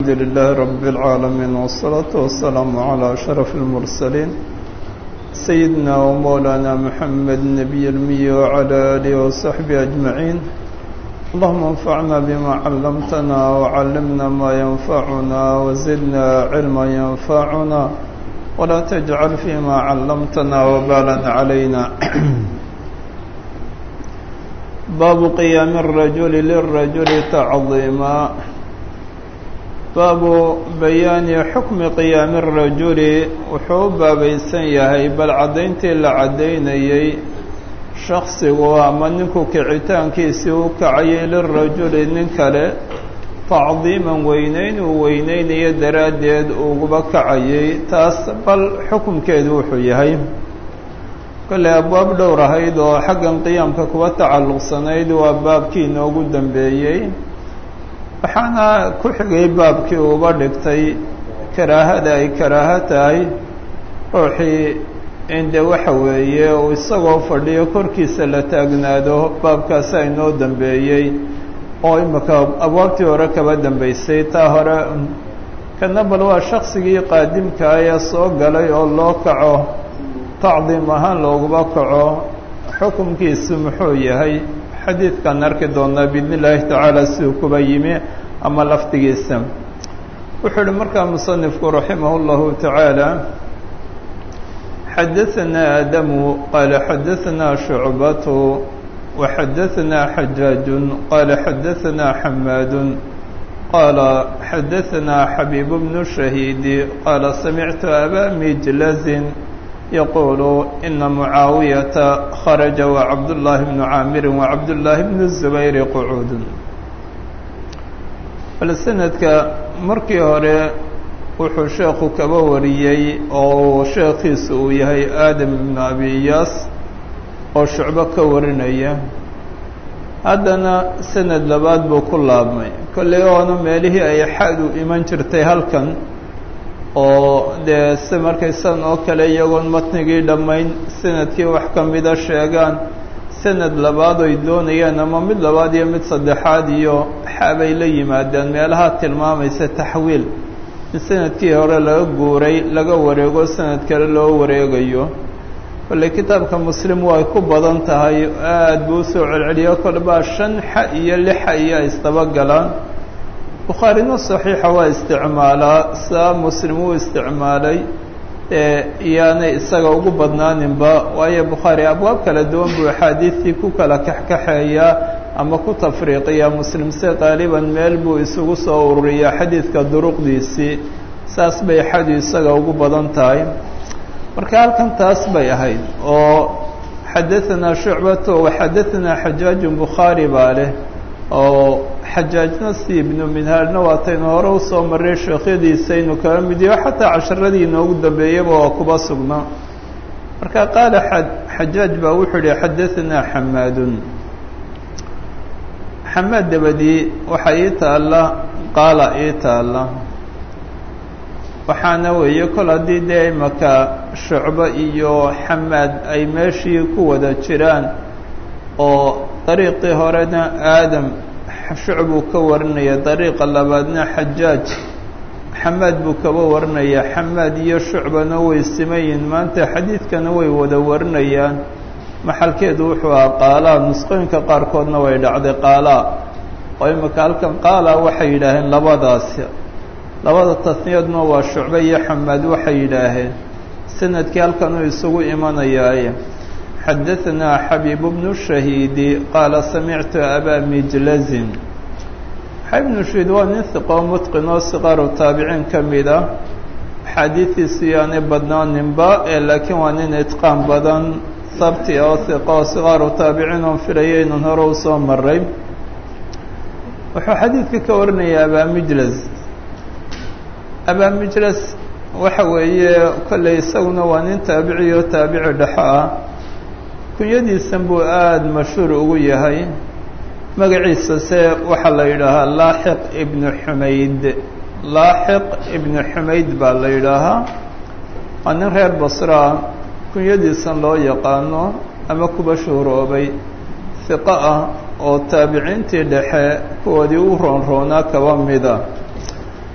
الحمد لله رب العالمين والصلاة والسلام على أشرف المرسلين سيدنا ومولانا محمد النبي المي وعلى آله وصحبه أجمعين اللهم انفعنا بما علمتنا وعلمنا ما ينفعنا وزدنا علما ينفعنا ولا تجعل فيما علمتنا وبالا علينا باب قيام الرجل للرجل تعظيما baabu bayaani xukmi qiyaami الrajuli wuxuu u baabaysan yahay bal caddayntii la caddaynayey shaksigu ama ninku kicitaankiisii u kacayay lirajuli nin kale tacdiiman weyneyn uu weyneynayo daraaddeed uguba kacayay taas bal xukumkeedu wuxuu yahay kolley abwaab dhowr ahayd oo xaggan qiyaamka kuwa tacalluqsanayd waa baabkii inoogu dambeeyey waxaana ku xigay baabkii uuba dhigtay karaahada ay karaaho tahay ruuxii inde waxa weeye uu isagoo fadhiyo korkiisa la taagnaado baabkaasi aynoo dambeeyey oo imika abwaabtii hore kaba dambeysay taa hore kana bal waa shaksigii qaadimkaa ee soo galay oo loo kaco tacdiim ahaan looguba kaco xukumkiisu muxuu yahay xadiidkaan arki doonaa biidn illaahi tacaala siduu kuba yimi ama lafdigiisa wuxuu uhi markaa musanifku raximah اllahu tacaala xadaثanaa aadamu qaala xadaثanaa shucbatu waxadaثanaa xajaaju qaala xadaثanaa xamaadu qaala xadaثanaa xabiib bnu shahiidi qaala samictu abaa mijlazin yqul ina mucaawiyata kharaja wacabdullaahi bnu caamiri wacabdullaahi bnu zubayri qucuudun bal sanadka markii hore wuxuu sheekhu kaba wariyey oo sheekhiisu uu yahay aadam ibnu abi iyaas oo shucbo ka warinaya haddana sanad labaad buu ku laabmay kolley oona meelihii ay xadu iman jirtay halkan oo dee si markaysan oo kale iyagoon matnigii dhammayn sanadkii wax ka mida sheegaan sanad labaad oy doonayaan ama mid labaad iyo mid saddexaad iyo xabay la yimaadeen meelaha tilmaamaysa taxwiil in sanadkii hore laga guuray laga wareego sanad kale loo wareegayo kolley kitaabka muslim way ku badan tahay aada buu usoo celceliyo kolbaa shan xa iyo lix xa iyo ay isdaba galaan bukhaarina saxiixa waa isticmaalaa saa muslim uu isticmaalay iyaanay isaga ugu badnaaninba waayo bukhaari abwaab kala duwan buu axaadiistii ku kala kaxkaxeeyaa ama ku tafriiqiyaa muslim se qaaliban meel buu isugu soo ururiyaa xadiidka duruqdiisii saas bay xadu isaga ugu badan tahay marka halkan taas bay ahayd oo xadaanaa shucbato waxadaanaa xajaajun bukhaari baa leh oo xajaajna si ibnu minhaalna waataynu hore usoo marray sheekhyadiisa inu kaba midiyo xataa casharadii inoogu dambeeyaba waa kuba sugnaa marka qaala xajaaj baa wuxuu yihi xadaanaa xamaadun xamaad dabadii waxaa ii taalla qaala ii taalla waxaana weeye kol haddii dee imaka shucbo iyo xamaad ay meeshii ku wada jiraan oo dariiqii horena aadam shucbuu ka warinaya dariiqa labaadna xajaaj xamaad buu kaba warinaya xamaad iyo shucbana way simayiin maanta xadiidkana way wada warinayaan maxalkeedu wuxuu ahaa qaalaa nusqooyinka qaarkoodna way dhacday qaalaa oo imika halkan qaalaa waxay yidhaaheen labadaasi labada tasniyadna waa shucbe iyo xamaad waxay yidhaaheen sanadkii halkan uu isugu imanayaaye xadaanaa xabiib bnu shahiidi qaala samictu abaa mijlazin xabiib bnu shahiid waa nin hiqoo mutqin oo siqaaru taabiciin ka mid ah axaadiidiisu yaanay badnaaninba ee laakiin waa nin itqaan badan sabti oo hiqa oo siqaaru taabiciin oon filaya inun hore usoo maray wuxuu xadiidka ka warinaya abaa mijlaz abaa mijlas waxa weeye kolley isaguna waa nin taabici oo taabici dhexo ah kunyadiisan buu aada mashhuur ugu yahay magaciisa se waxaa la yidhaahaa laaxiq ibnu xumayd laaxiq ibnu xumayd baa la yidhaahaa waa nin reer basraa kunyadiisan loo yaqaano ama kuba shuhuroobay hiqo ah oo taabiciintii dhexe kuwoodii u roonroonaa kaba mida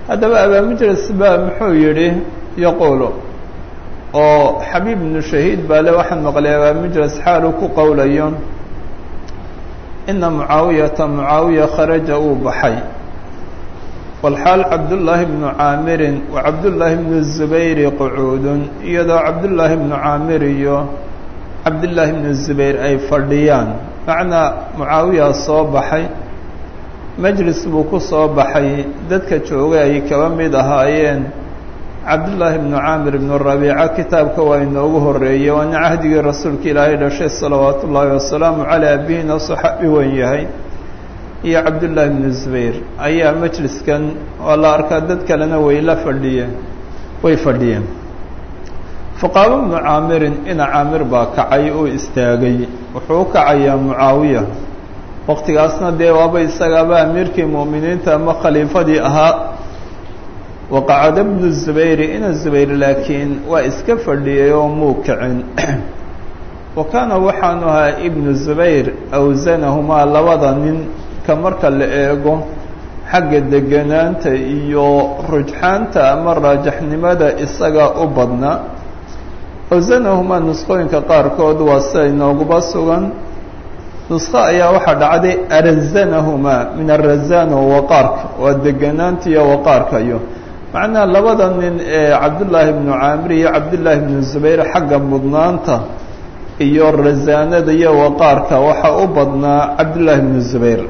haddaba abaamujras baa muxuu yidhi yaquulu oo xabiib ibnu shahiid baa le waxaan maqlay abaamujras xaaluu ku qowlayo ina mucaawiyata mucaawiya kharaja uu baxay walxaal cabdullaahi bnu caamirin wa cabdullaahi bnu zubayri qucuudun iyadoo cabdullaahi bnu caamir iyo cabdullaahi bnu zubayr ay fadhiyaan macnaa mucaawiya soo baxay majlis buu ku soo baxay dadka joogay ay kaba mid ahaayeen cabdullaahi bnu caamir ibnu rabiica kitaabka waa inoogu horeeyey waana cahdigii rasuulka ilaahay dhashay salawaatu ullaahi wasalaamu calaa abihina saxaabi wen yahay iyo cabdullaahi bnu zubayr ayaa majliskan oo la arkaa dad kalena way la fadhiyeen way fadhiyeen faqaabo bnu caamirin ina caamir baa kacay oo istaagay wuxuu u kacayaa mucaawiya waqtigaasna dee waaba isagaaba amiirkii mu'miniinta ama khaliifadii ahaa waqacada bnu zubayri ina zubayr laakiin waa iska fadhiyay oo muu kicin wa kaana waxaanu ahaa ibnu zubayr awsanahumaa labada nin ka marka la eego xagga deganaanta iyo rujxaanta ama raajaxnimada isaga u badnaa awsanahumaa nusqooyinka qaarkood waa sida inooguba sugan nusqo ayaa waxaa dhacday arazanahumaa min arazana waqaarka waa deganaanta iyo waqaarka iyo macnaha labada nin ee cabdullaahi bnu caamir iyo cabdullaahi bnu zubayr xagga mudnaanta iyo rasaanada iyo waqaarka waxaa u badnaa cabdullaahi bnu zubayr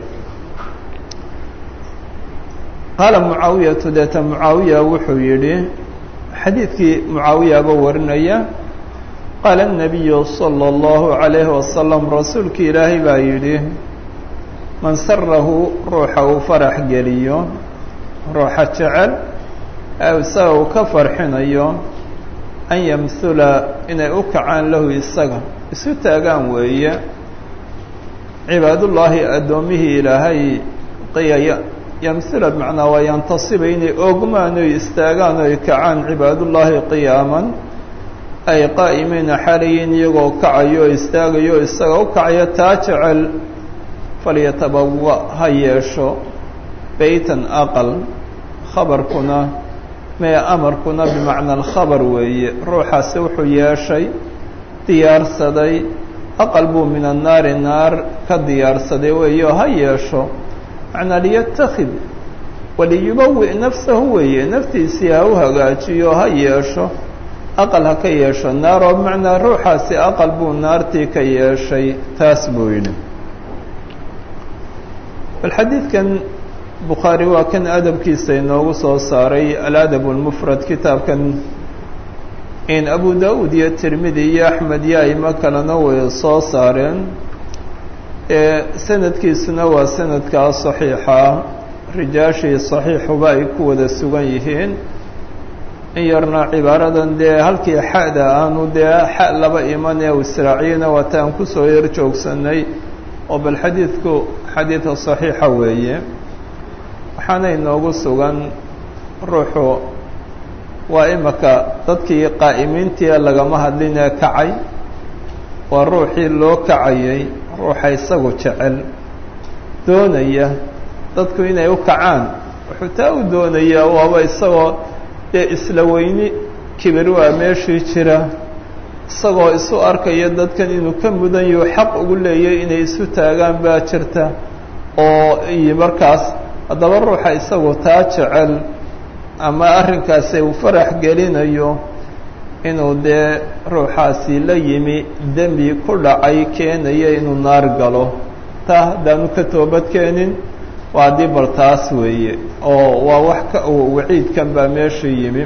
qaala mucaawiyatu deeta mucaawiya wuxuu yidhi xadiidkii mucaawiyaba warinaya qaala الnabiyu salى اllahu عalayhi wasalam rasuulki ilaahay baa yidhi man sarahu ruuxa uu farax geliyo ruuxa jecel isaga uu ka farxinayo an yamhula inay u kacaan lahu isaga isu taagaan weeye cibaadullaahi addoommihii ilaahay qiyaya yamhula bimacnaa waa yantasiba inay oogmaan oy istaagaan oy kacaan cibaadullaahi qiyaaman ay qaa'imiina xalayin iyagoo kacayo o istaagayo o isaga u kacaya taa jecel falyatabawa ha yeesho beytan aqal khabarkuna mee amarkuna bimacna alkhabar weeye ruuxaasi wuxuu yeeshay diyaarsaday aqal buu min annaari naar ka diyaarsaday weeye oo ha yeesho macnaa liyatakid waliyubawi' nafsahu weeye naftiisii ha u hagaajiyo ha yeesho aqal ha ka yeesho naar oo bimacnaa ruuxaasi aqal buu naartii ka yeeshay taas buu yidhi bal xadiidkan bukhaari waa kan adabkiisa inoogu soo saaray aladab اlmufrad kitaabkan in abu da-uud iyo tirmidi iyo axmed iyo aimo kalena way soo saareen sanadkiisuna waa sanadkaa صaxiixa rijaashii صaxiixuba ay ku wada sugan yihiin in yarna cibaaradan dee halkii xada aanu dee xa laba iman ee israaciyana waata aan kusoo yar joogsanay oo bal xadiidku xadiida صaxiixa weeye waxaana inoogu sugan ruuxu waa imaka dadkii qaa'imiintii lagama hadlinee kacay waa ruuxii loo kacayay ruuxa isagu jecel doonaya dadku inay u kacaan wuxuu taa u doonayaa waaba isagoo dee isla weyni kibir waa meeshii jira isagoo isu arkaya dadkan inuu ka mudan yaho xaq ugu leeyay inay isu taagaan baa jirta oo iyo markaas haddaba ruuxa isagu taa jecel ama arrinkaasi uu farax gelinayo inuu dee ruuxaasi la yimi dembi ku dhacay keenaya inuu naar galo taa haddaanu ka toobad keenin waa haddii bal taas weeye oo waa wax ka waciidkan baa meesha yimi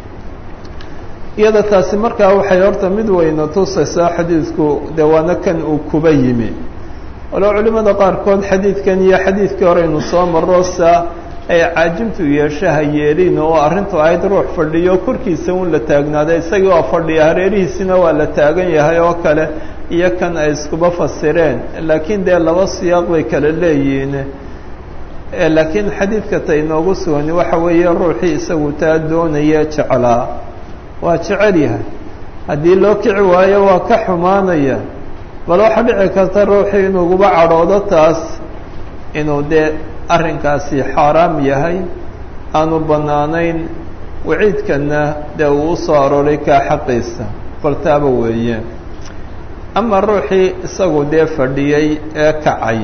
iyada taasi markaa waxay horta mid weyna tusaysaa xadiidku dee waana kan uu kuba yimi walow culimmada qaarkood xadiidkan iyo xadiidkii horeynu soo marro saa ay caajimtu yeeshaha yeelin oo arrintu ahayd ruux fadhiyo korkiisa un la taagnaaday isagii waa fadhiya hareerihiisina waa la taagan yahay oo kale iyo kan ay iskuba fasireen laakiin dee laba siyaaq bay kala leeyihiin laakiin xadiidka ta inoogu sugani waxa weeye ruuxii isagu taa doonaya jeclaa waa jecel yahay haddii loo kici waayo waa ka xumaanaya bal waxaa dhici karta ruuxii inuuguba cadhoodo taas inuu dee arrinkaasi xaaraam yahay aanu bannaanayn waciidkanna dee uu u soo arooray kaa xaqiisa baltaaba weeye ama ruuxii isagu dee fadhiyey ee kacay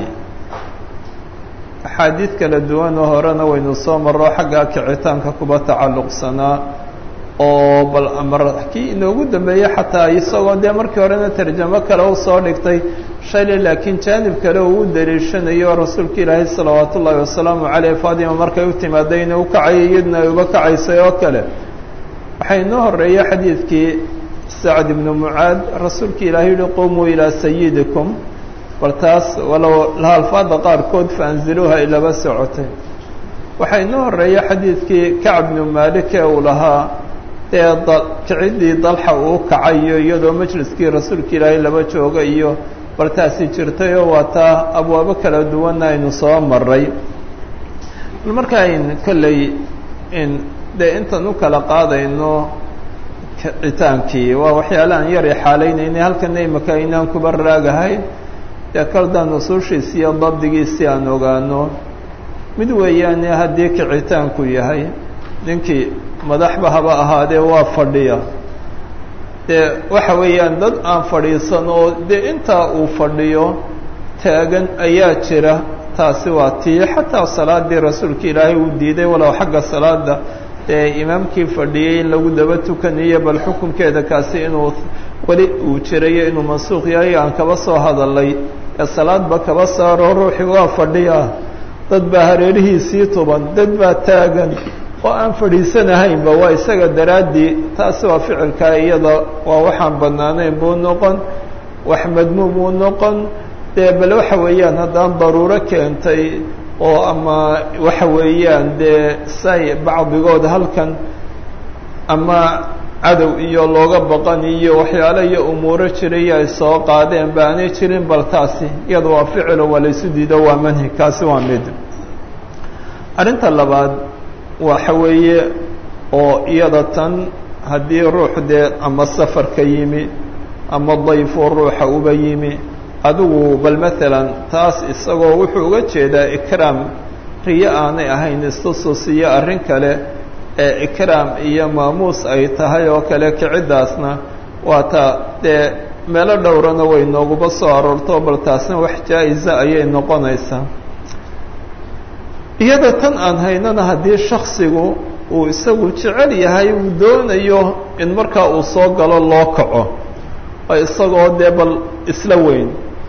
axaadiid kala duwanoo horena waynu soo marro xagga kicitaanka kuba tacalluqsanaa oo bal amar kii inoogu dambeeyey xataa isagoo dee markii horena tarjamo kale u soo dhigtay shalay laakiin jaanib kale uu u daliishanayo rasuulka ilaahay salawaatu ullaahi wasalaamu caleyh faadima markay u timaaday inay u kacayay iyadna ay uba kacaysay oo kale waxaa inoo horreeyey xadiidkii sacd ibnu mucaad rasuulka ilaahay yihi qumuu ilaa sayidikum bal taas walow alfaada qaarkood faanziluuha ilaba socotay waxaa inoo horreeyey xadiidkii kacb bnu maalik ee uu lahaa dee kicidii dalxa uu kacayo iyadoo majliskii rasuulka ilaahay laba jooga iyo bal taasi jirtay oo waa taa abwaabo kala duwanna aynu soo maray bal marka ayn kolley in dee intaan u kala qaadayno kicitaankii waa waxyaalahan yar i xaalaynayna halkana imaka aynaan kuba raagahay dee kaldaan usuushiisi iyo dabdigiisi aan ogaano mid weeyaane haddii kicitaanku yahay ninkii madaxba haba ahaadee waa fadhiya dee waxa weeyaan dad aan fadhiisan oo dee intaa uu fadhiyo taagan ayaa jira taasi waa tii xataa salaadii rasuulka ilaahay uu diiday walow xagga salaada dee imaamkii fadhiyey in lagu daba tukanayo bal xukunkeeda kaasi inuu weli uu jirayo inuu mansuuq yahay aan kaba soo hadalay ee salaadba kaba saaro ruuxii waa fadhiya dad baa hareerihiisii tuban dad baa taagan oo aan fadhiisanahaynba waa isaga daraaddii taasi waa ficilkaa iyada waa waxaan bannaanayn buu noqon wax madmuum uu noqon dee bal waxa weeyaan haddaan daruuro keentay oo ama waxa weeyaan dee say bacdigood halkan ama cadow iyo looga baqan iyo waxyaalo iyo umuuro jiray ay soo qaadeen ba aanay jirin bal taasi iyada waa ficilo waa laysu diido waa manhi kaasi waa mid arrinta labaad waxa weeye oo iyada tan haddii ruux dee ama safar ka yimi ama dayfoo ruuxa uba yimi adigu bal maalan taas isagoo wuxuu uga jeedaa ikraam riyo aanay ahayn istusus iyo arrin kale ee ikraam iyo maamuus ay tahay oo kale kiciddaasna waa taa dee meelo dhowrana way nooguba soo aroorto bal taasna wax jaa-isa ayay noqonaysaa iyada tan aan haynana haddii shaksigu uu isagu jecel yahay uu doonayo in markaa uu soo galo loo kaco oo isagoo dee bal isla weyn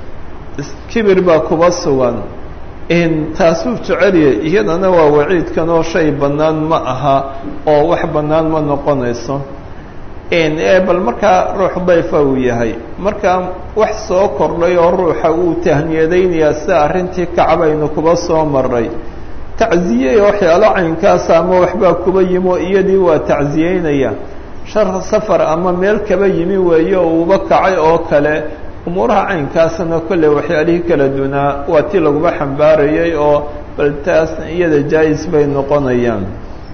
kibir baa kuba sugan in taasuu jecelyahay iyadana waa waciidkan oo shay bannaan ma aha oo wax bannaan ma noqonayso ee bal markaa ruux dayfa uu yahay markaa wax soo kordhay oo ruuxa uu tahniyadaynayaa sida arrintii kacbaynu kuba soo maray tacziye waxyaalo caynkaasa ama waxbaa kuba yimi oo iyadii waa tacziyeynaya shar safar ama meel kaba yimi weeye oo uuba kacay oo kale umuuraha caynkaasna kolley waxyaalihii kala dunaa waa tii laguba xambaarayay oo bal taas iyada jaa-is bay noqonayaan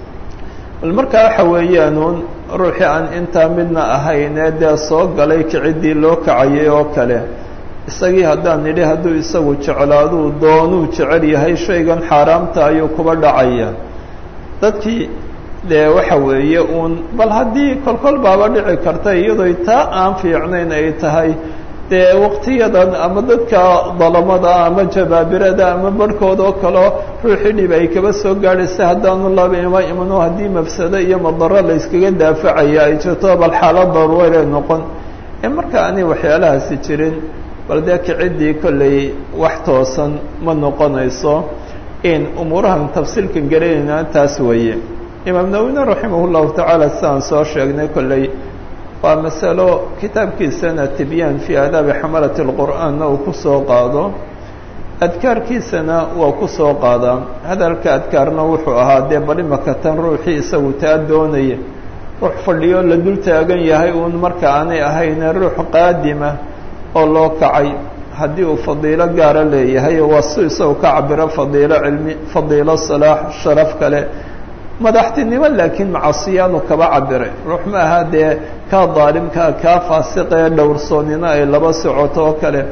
bal markaa waxa weeyaanuun ruuxii aan intaa midna ahaynee dee soo galay kiciddii loo kacayay oo kale isagii haddaan nidhi hadduu isagu jeclaaduu doonuu jecel yahay shaygan xaaraamta ayuu kuba dhacaya dadkii dee waxa weeye uun bal haddii kolkol baaba dhici karta iyadoo taa aan fiicnayn ay tahay dee waqtiyadan ama dadka dalamada ama jabaabirada ama barhkood oo kaleo ruuxii dhib ay kaba soo gaadhaysa haddaanu laba ima imano haddii mafsado iyo madaro la yskaga daafacaya ay jirto bal xaalad daruuray noqon ee marka aanay waxyaalahaasi jirin bal dee kiciddii kolley wax toosan ma noqonayso in umuurahan tafsiilkan gelinayna taas weeye imaam nawine raximah llahu tacaala sidaan soo sheegnay kolley waa masalo kitaabkiisana tibyaan fii aadaabi xamalati اlqur'aanna uu ku soo qaado adkaarkiisana waa ku soo qaadaa hadalka adkaarna wuxuu ahaa dee bal imaka tan ruuxii isagu taa doonaya ruux fadhiyo la dul taagan yahay uun marka aanay ahayne ruux qaadima oo loo kacay haddii uu fadiilo gaara leeyahay waa si isagu ka cabiro fadiilo cilmi fadiilo salaax sharaf kale madaxtinimo laakiin macasiyaanu kaba cabiray ruux ma aha dee kaa daalimkaa kaa faasiqee dhowrsoonnino ay laba socoto oo kale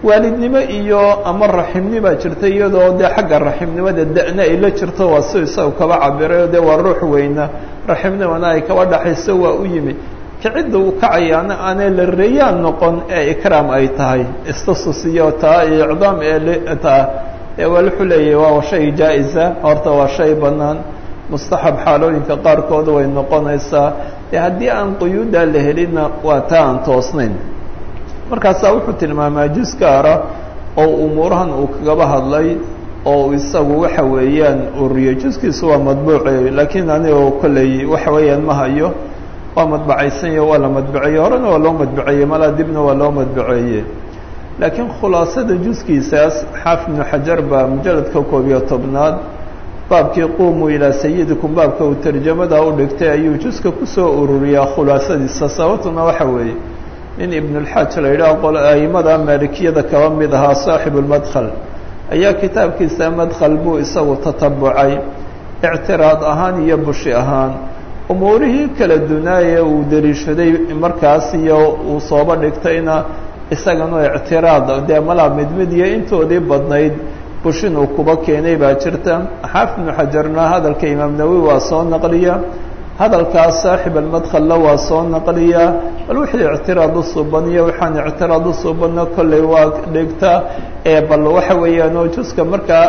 waalidnimo iyo ama raximnibaa jirta iyadoo dee xagga raximnimada da-na ay la jirto waa si isaga kaba cabirayo dee waa ruux weyna raximnimana ay kaba dhaxayso waa u yimi kicidda uu kacayaana aanay la reeyaan noqon ee ikraam ay tahay istasus iyo taa iyo icdaam ee taa ee waa wuxuu leeyahy waa shay jaa-isa horta waa shay bannaan mustaxab xaalooyinka qaarkood way noqonaysaa dee haddii aan quyuuddaa la helinna waa taa aan toosnayn markaasaa wuxuu tilmaamaa jus gaara oo umuurahan uu kagaba hadlay oo isagu waxa weeyaan uriyey juskiisu waa madbuuce laakiin anigoo kolley waxa weeyaan ma hayo waa madbacaysanyo waa la madbaceeye horena waa loo madbaceeyey malaa dibna waa loo madbaceeye laakiin khulaasada juskiisaas xaafid ibnu xajar baa mujaladka koob iyo tobnaad baabkii quumuu ilaa sayidikum baabka uu tarjamada u dhigtay ayuu juska kusoo ururiyaa khulaasadiisa sababtuna waxa weeye nin ibnulxaaj la yidhaah qol aimada maalikiyada kaba mid ahaa saaxibu lmadkhal ayaa kitaabkiisa madkhal buu isagu tatabucay ictiraad ahaan iyo bushi ahaan umuurihii kala dunaaye uu dariishaday markaas iyo uu sooba dhigtayna isagana ictiraad dee malaa mid mid iyo intoodii badnayd bushin uu kuba keenay baa jirta xaafid ibnu xajarna hadalka imaam nawowi waa soo naqliya hadalkaas saaxib almadkhalla waa soo naqliya bal wixii ictiraad u suban iyo waxaan ictiraad u subanna kolley waa dhigta ee bal waxa weeyaan oo juska markaa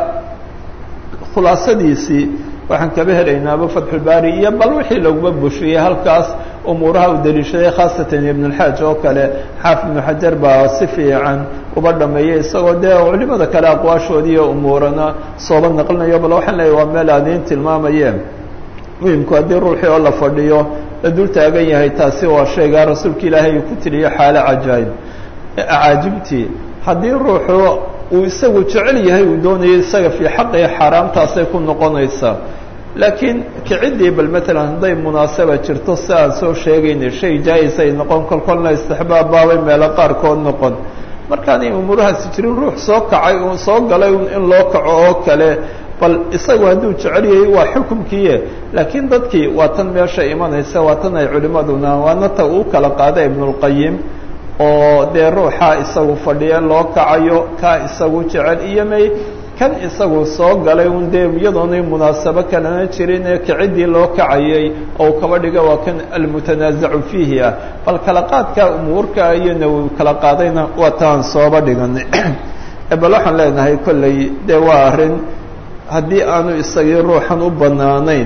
khulaasadiisii waxaan kaba helaynaaba fatxulbaari iyo bal wixii laguma bushiyey halkaas umuuraha u daliishaday khaasatan ibnulxaaj oo kale xaafid ibnu xajar baa si fiican uba dhameeyey isagoo dee culimada kale aqwaashoodiiyo umuurana sooba naqlinayo bal waxaan leeyahy waa meel aadiin tilmaamayeen muhimku haddii ruuxii oo la fadhiyo la dul taagan yahay taasi waa shaygaa rasuulka ilaahay uu ku tiriyo xaalo cajaayib acaajibtii haddii ruuxu uu isagu jecel yahay uu doonayo isaga fii xaqii xaaraamtaasay ku noqonaysaa laakiin kiciddii bal matalan hadday munaasaba jirto si aan soo sheegaynay shay jaa-is ay noqon kolkolna istixbaab baabay meelo qaarkood noqon markaanay umuurahaasi jirin ruux soo kacay uu soo galay in loo kaco oo kale bal isagu hadduu jecel yahay waa xukumkiiye laakiin dadkii waa tan meesha imanaysa waa tan ay culimaduna waana ta uu kala qaada ibnulqayim oo dee ruuxa isagu fadhiya loo kacayo kaa isagu jecel iyo may kan isagu soo galay un dee iyadoonay munaasabo kalena jirin ee kiciddii loo kacayay oo kaba dhiga waa kan almutanaasacu fiihi ah bal kala qaadka umuurka iyona uu kala qaadayna waa taan sooba dhiganay bal waxaan leenahay kolley dee waa arrin haddii aanu isagii ruuxan u bannaanayn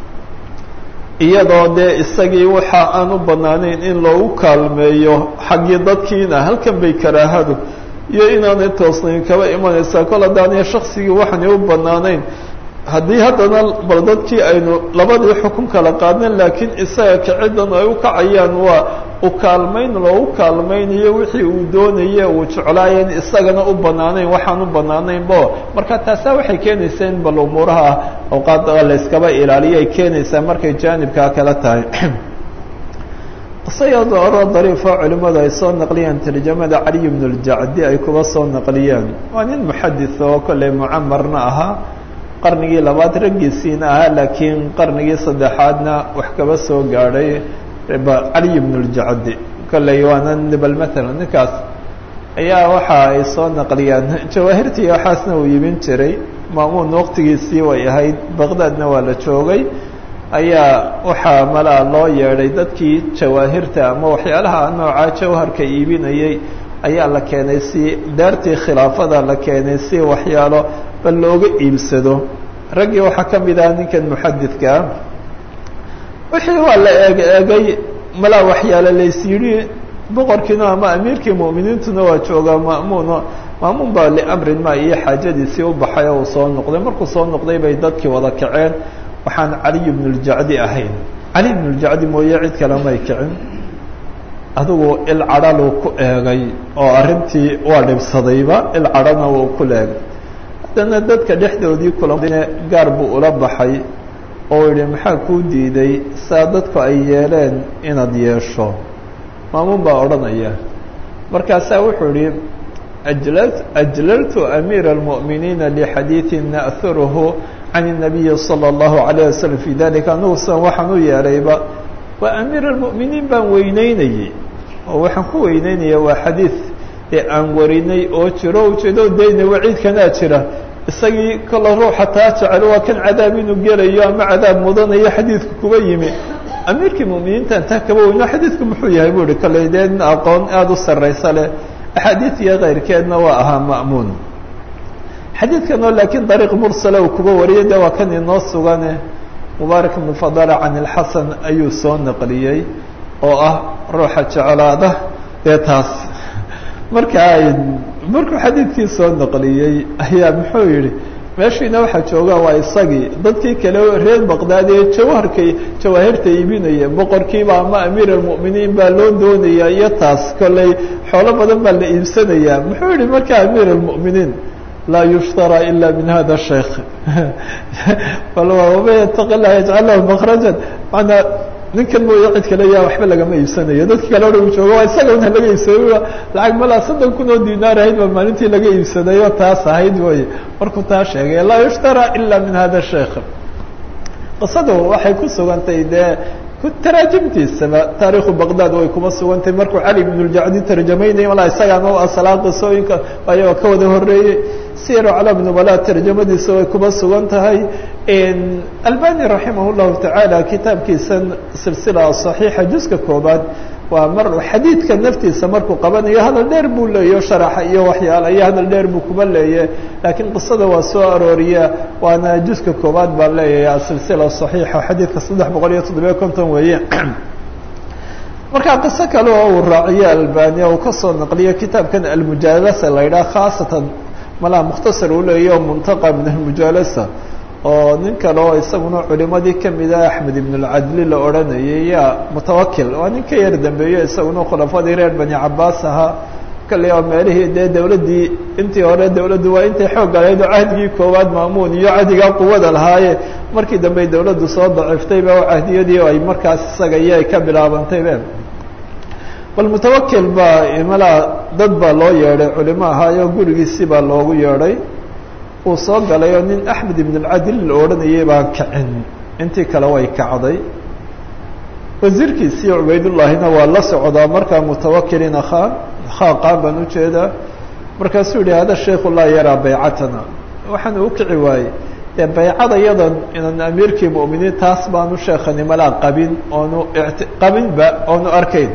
iyadoo dee isagii waxa aan u bannaanayn in loogu kaalmeeyo xaggii dadkiina halkan bay karaahadu iyo inaanay toosnayn kaba imanaysaa kol haddaanay shaksigii waxaanay u bannaanayn haddii haddana bal dadkii aynu labadii xukun kala qaadnan laakiin isaga kiciddan ay u kacayaan waa u kaalmayn loogu kaalmaynayo wixii uu doonaye uu jeclaayen isagana u bannaanayn waxaan u bannaanaynbo marka taasaa waxay keenaysaa in bal umuuraha awqaada layskaba ilaaliyo ay keenaysaa markay jaanibkaa kala tahay qisayada oro dariifo culimmadu ay soo naqliyaan tarjamada caliy bnu ljacdi ay kuba soo naqliyaan waa nin muxadis oo kolley mucamarna ahaa qarnigii labaad raggiisiina ahaa laakiin qarnigii saddexaadna wax kaba soo gaadhay caliy bnu ljacdi kolley waana bal matalan ninkaas ayaa waxa ay soo naqliyaan jawaahirtii waxaasna uu yibin jiray maamuun waqtigiisii way ahayd baqdaadna waa la joogay ayaa waxaa malaa loo yeedhay dadkii jawaahirta ama waxyaalaha noocaa jawharka iibinayay ayaa la keenay si daartii khilaafada la keenay si waxyaalo bal looga iibsado raggii waxaa ka mid ah ninkan muxadidkaa wixii waa la eeg eegay malaa waxyaalo lays yidhi boqorkiina ama amiirkii mu'miniintuna waa joogaa ma'muuno maamuun baa liamrin ma iyo xaajadiisii u baxay oo uu soo noqday markuu soo noqday bay dadkii wada kaceen waxaan caliy bnu ljacdi ahayn cali bnu ljacdi mooye cid kale may kicin adigu il cadhaluu ku eegay oo arrintii waa dhibsadayba il cadhana wuu ku leegay haddana dadka dhexdoodii kulamane gaar buu ula baxay oo yihi maxaa kuu diiday saa dadku ay yeeleen inaad yeesho maamuun baa odhanaya markaasaa wuxuu yihi ajla ajlaltu amiira almu'miniina lixadiidi na'huruhu can الnabiyi salى اllahu عalيه waslm fi dalika anugu sidan waxaan u yeelayba waa amiir almu'miniin baan weyneynayey oo waxaan ku weyneynaya waa xadiid ee aan warinay oo jiro ujeedo dayna waciidkanaa jira isagii kolla ruuxa taa jecel waa kan cadaab inuu gelayo ama cadaab mudanayo xadiidku kuba yimi amiirkii mu'miniintan taa kaba weyno xadiidku muxuu yahay buu ihi kolley dee nin aqoon aada u sarraysa leh axaadiid iyo kayrkeedna waa ahaa ma'muun xadiidkan oo laakiin dariiq mursala uu kuba wariyay de waa kan inoo sugane mubaarak ibnu fadala can ilxasan ayuu soo naqliyey oo ah ruuxa jeclaada dee taas markaa markuu xadiidkii soo naqliyey ayaa muxuu yihi meeshiina waxaa jooga waa isagii dadkii kale reer baqdaad ee jawharkay jawaahirta iibinaya boqorkiiba ama amiir almu'miniin baa loo doonaya iyo taas kolley xoolo badan baa la iibsanayaa muxuu yihi markaa amiir almu'miniin laa yushtarى ila min hada sheikh waman yataqi lah yajcal lahu makrajan manaa ninkan mooya cid kale yaa waxba lagama iibsanayo dadki kale odhan jooga waa isaga una laga iibsaday lacag malaa soddon kun oo dinaar ahayd baa maalintii laga iibsaday oo taas ahayd way markuu taa sheegay laa yushtarى ila min hada sheikh qisadu waxay ku sugantay dee taraajimtiisaba taariikhu baqdad way kuma sugantay markuu cali bn اljacdi tarjamaynaya malaa isagaana u asalaa qisooyinka ayagoo ka wada horeeyey siyar aclaam nubala tarjamadiisa way kuma sugan tahay albani raximah اllahu tacaala kitaabkiisan silsila صaxiixa juska koobaad waa mar xadiidka naftiisa markuu qabanayo hadal dheer buu leeyo sharaxa iyo waxyaala iyo hadal dheer buu kuba leeye laakiin qisada waa soo arooriya waana juska koobaad baan leeyahay asilsila صaxiixa xadiidka saddex boqol iyo toddobiyo konton weeye markaa qiso kale oo uu raaciyo albania uu kasoo naqliyo kitaabkan almujaalasa la yidhaha khaasatan malaa mukhtasar uu leeya o muntaqa min almujaalasa oo nin kale oo isaguna culimadii kamida axmed ibn اlcadli la odhanayay yaa mutawakil waa nin ka yar dambeeyo isaguna khulafadii reer bani cabaas ahaa kale oo meelihii dee dawladdii intii hore dawladdu waa intay xoog galayd oo cahdigii koowaad maamuun iyo cahdigaa quwada lahaaye markii dambe dawladdu soo daciiftayba oo cahdiyadii ay markaas isaga iyo ay ka bilaabantaybe bal mutawakil baa malaa dad baa loo yeedhay culimo ahaayo gurigiisii baa loogu yeedhay uu soo galay oo nin axmed ibn اlcadil la odhanayay baan kacin intii kale way kacday wasiirkiisii cubaydullaahina waa la socdaa markaa mutawakilin akhaa khaaqaan baan ujeedaa markaasuu yihi hada sheiku laa yaraa baycatana waxaan u kici waayey dee baycada yadan inan amiirkii mu'miniin taas baanu sheekani malaa qabin oonu qabinba oonu arkayn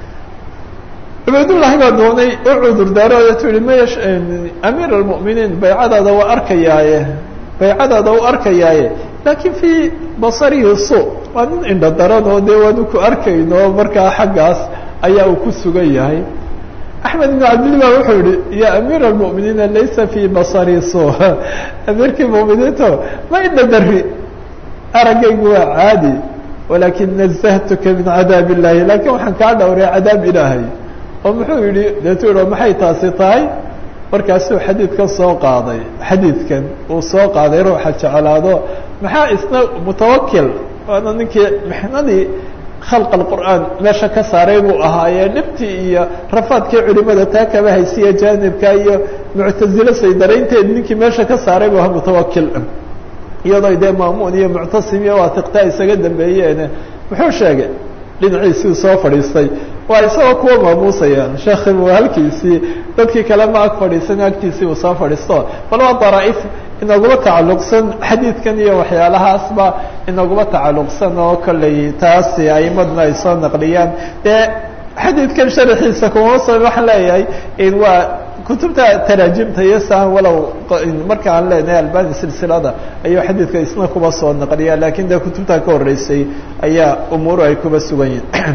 cubaydullaahi baa doonay u cudur daarooyo tu yihi maya amiir almu'miniin baycadaada waa arkayaaye baycadaada u arkayaaye laakiin fii basarihi su waa nin indho daran oo dee waanu ku arkayno markaa xaggaas ayaa uu ku sugan yahay axmed ibn cabdilli ba wuxuu yihi ya amiir almu'miniina laysa fii basari su amiirkii mu'miniinto ma indho dari araggaygu waa caadi walakin nazahtuka min cadaab illahi laakiin waxaan kaa dhowray cadaab ilaahay oo muxuu yihi deetu yihi maxay taasi tahay markaasuu xadiidkan soo qaaday xadiidkan uu soo qaaday ruuxa jeclaado maxaa isna mutawakil waana ninkii mixnadii khalq alqur'aan meesha ka saaray buu ahaayee dhibtii iyo rafaadkii culimada taa kaba haysiya jaanibka iyo muctazilo saydaraynteed ninkii meesha ka saaray buu ahaa mutawakil iyadoo dee maamuun iyo muctasim iyo waatiqtaa isaga dambeeyeene muxuu sheegay dhinaciisii soo fadhiistay waa isagoo kuwa maamuusayaan sheekhibu halkiisii dadkii kale ma ag fadhiisan agtiisii uu soo fadhiisto bal waa daraaif inaguma tacalluqsan xadiidkan iyo waxyaalahaasba inaguma tacalluqsan oo kolley taasi aimadna ay soo naqliyaan dee xadiidkan sharaxiisa kuma so waxaan leeyahay waa kutubta taraajimta iyo saan walow marka aan leenahay albani silsilada ayuu xadiidka isna kuba soo naqliya lakin dee kutubta ka horeysay ayaa umuuru ay kuba sugan yihin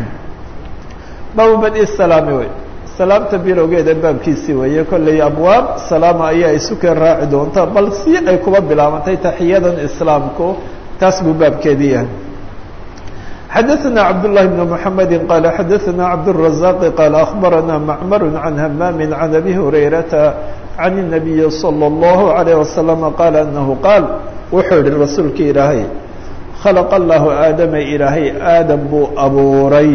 baabu badi salaami wey salaamta bilowgeeda baabkiisii weeye kolley abwaab salaama ayaa isukeen raaci doonta bal si ay kuba bilaabantay taxiyadan islaamku taas buu baabkeedii yahay xadaثna cabdاللahi بن محamedi qal xadaثna cabdالرaزاq qal أخbarana macmar عan hmam عan abi hurayrata عan النabiyi slى الlaه عalيه وasلم qal anahu qaal wuxuu yihi rasuulki ilaahay khalq اllahu aadama ilaahay aadam buu abuuray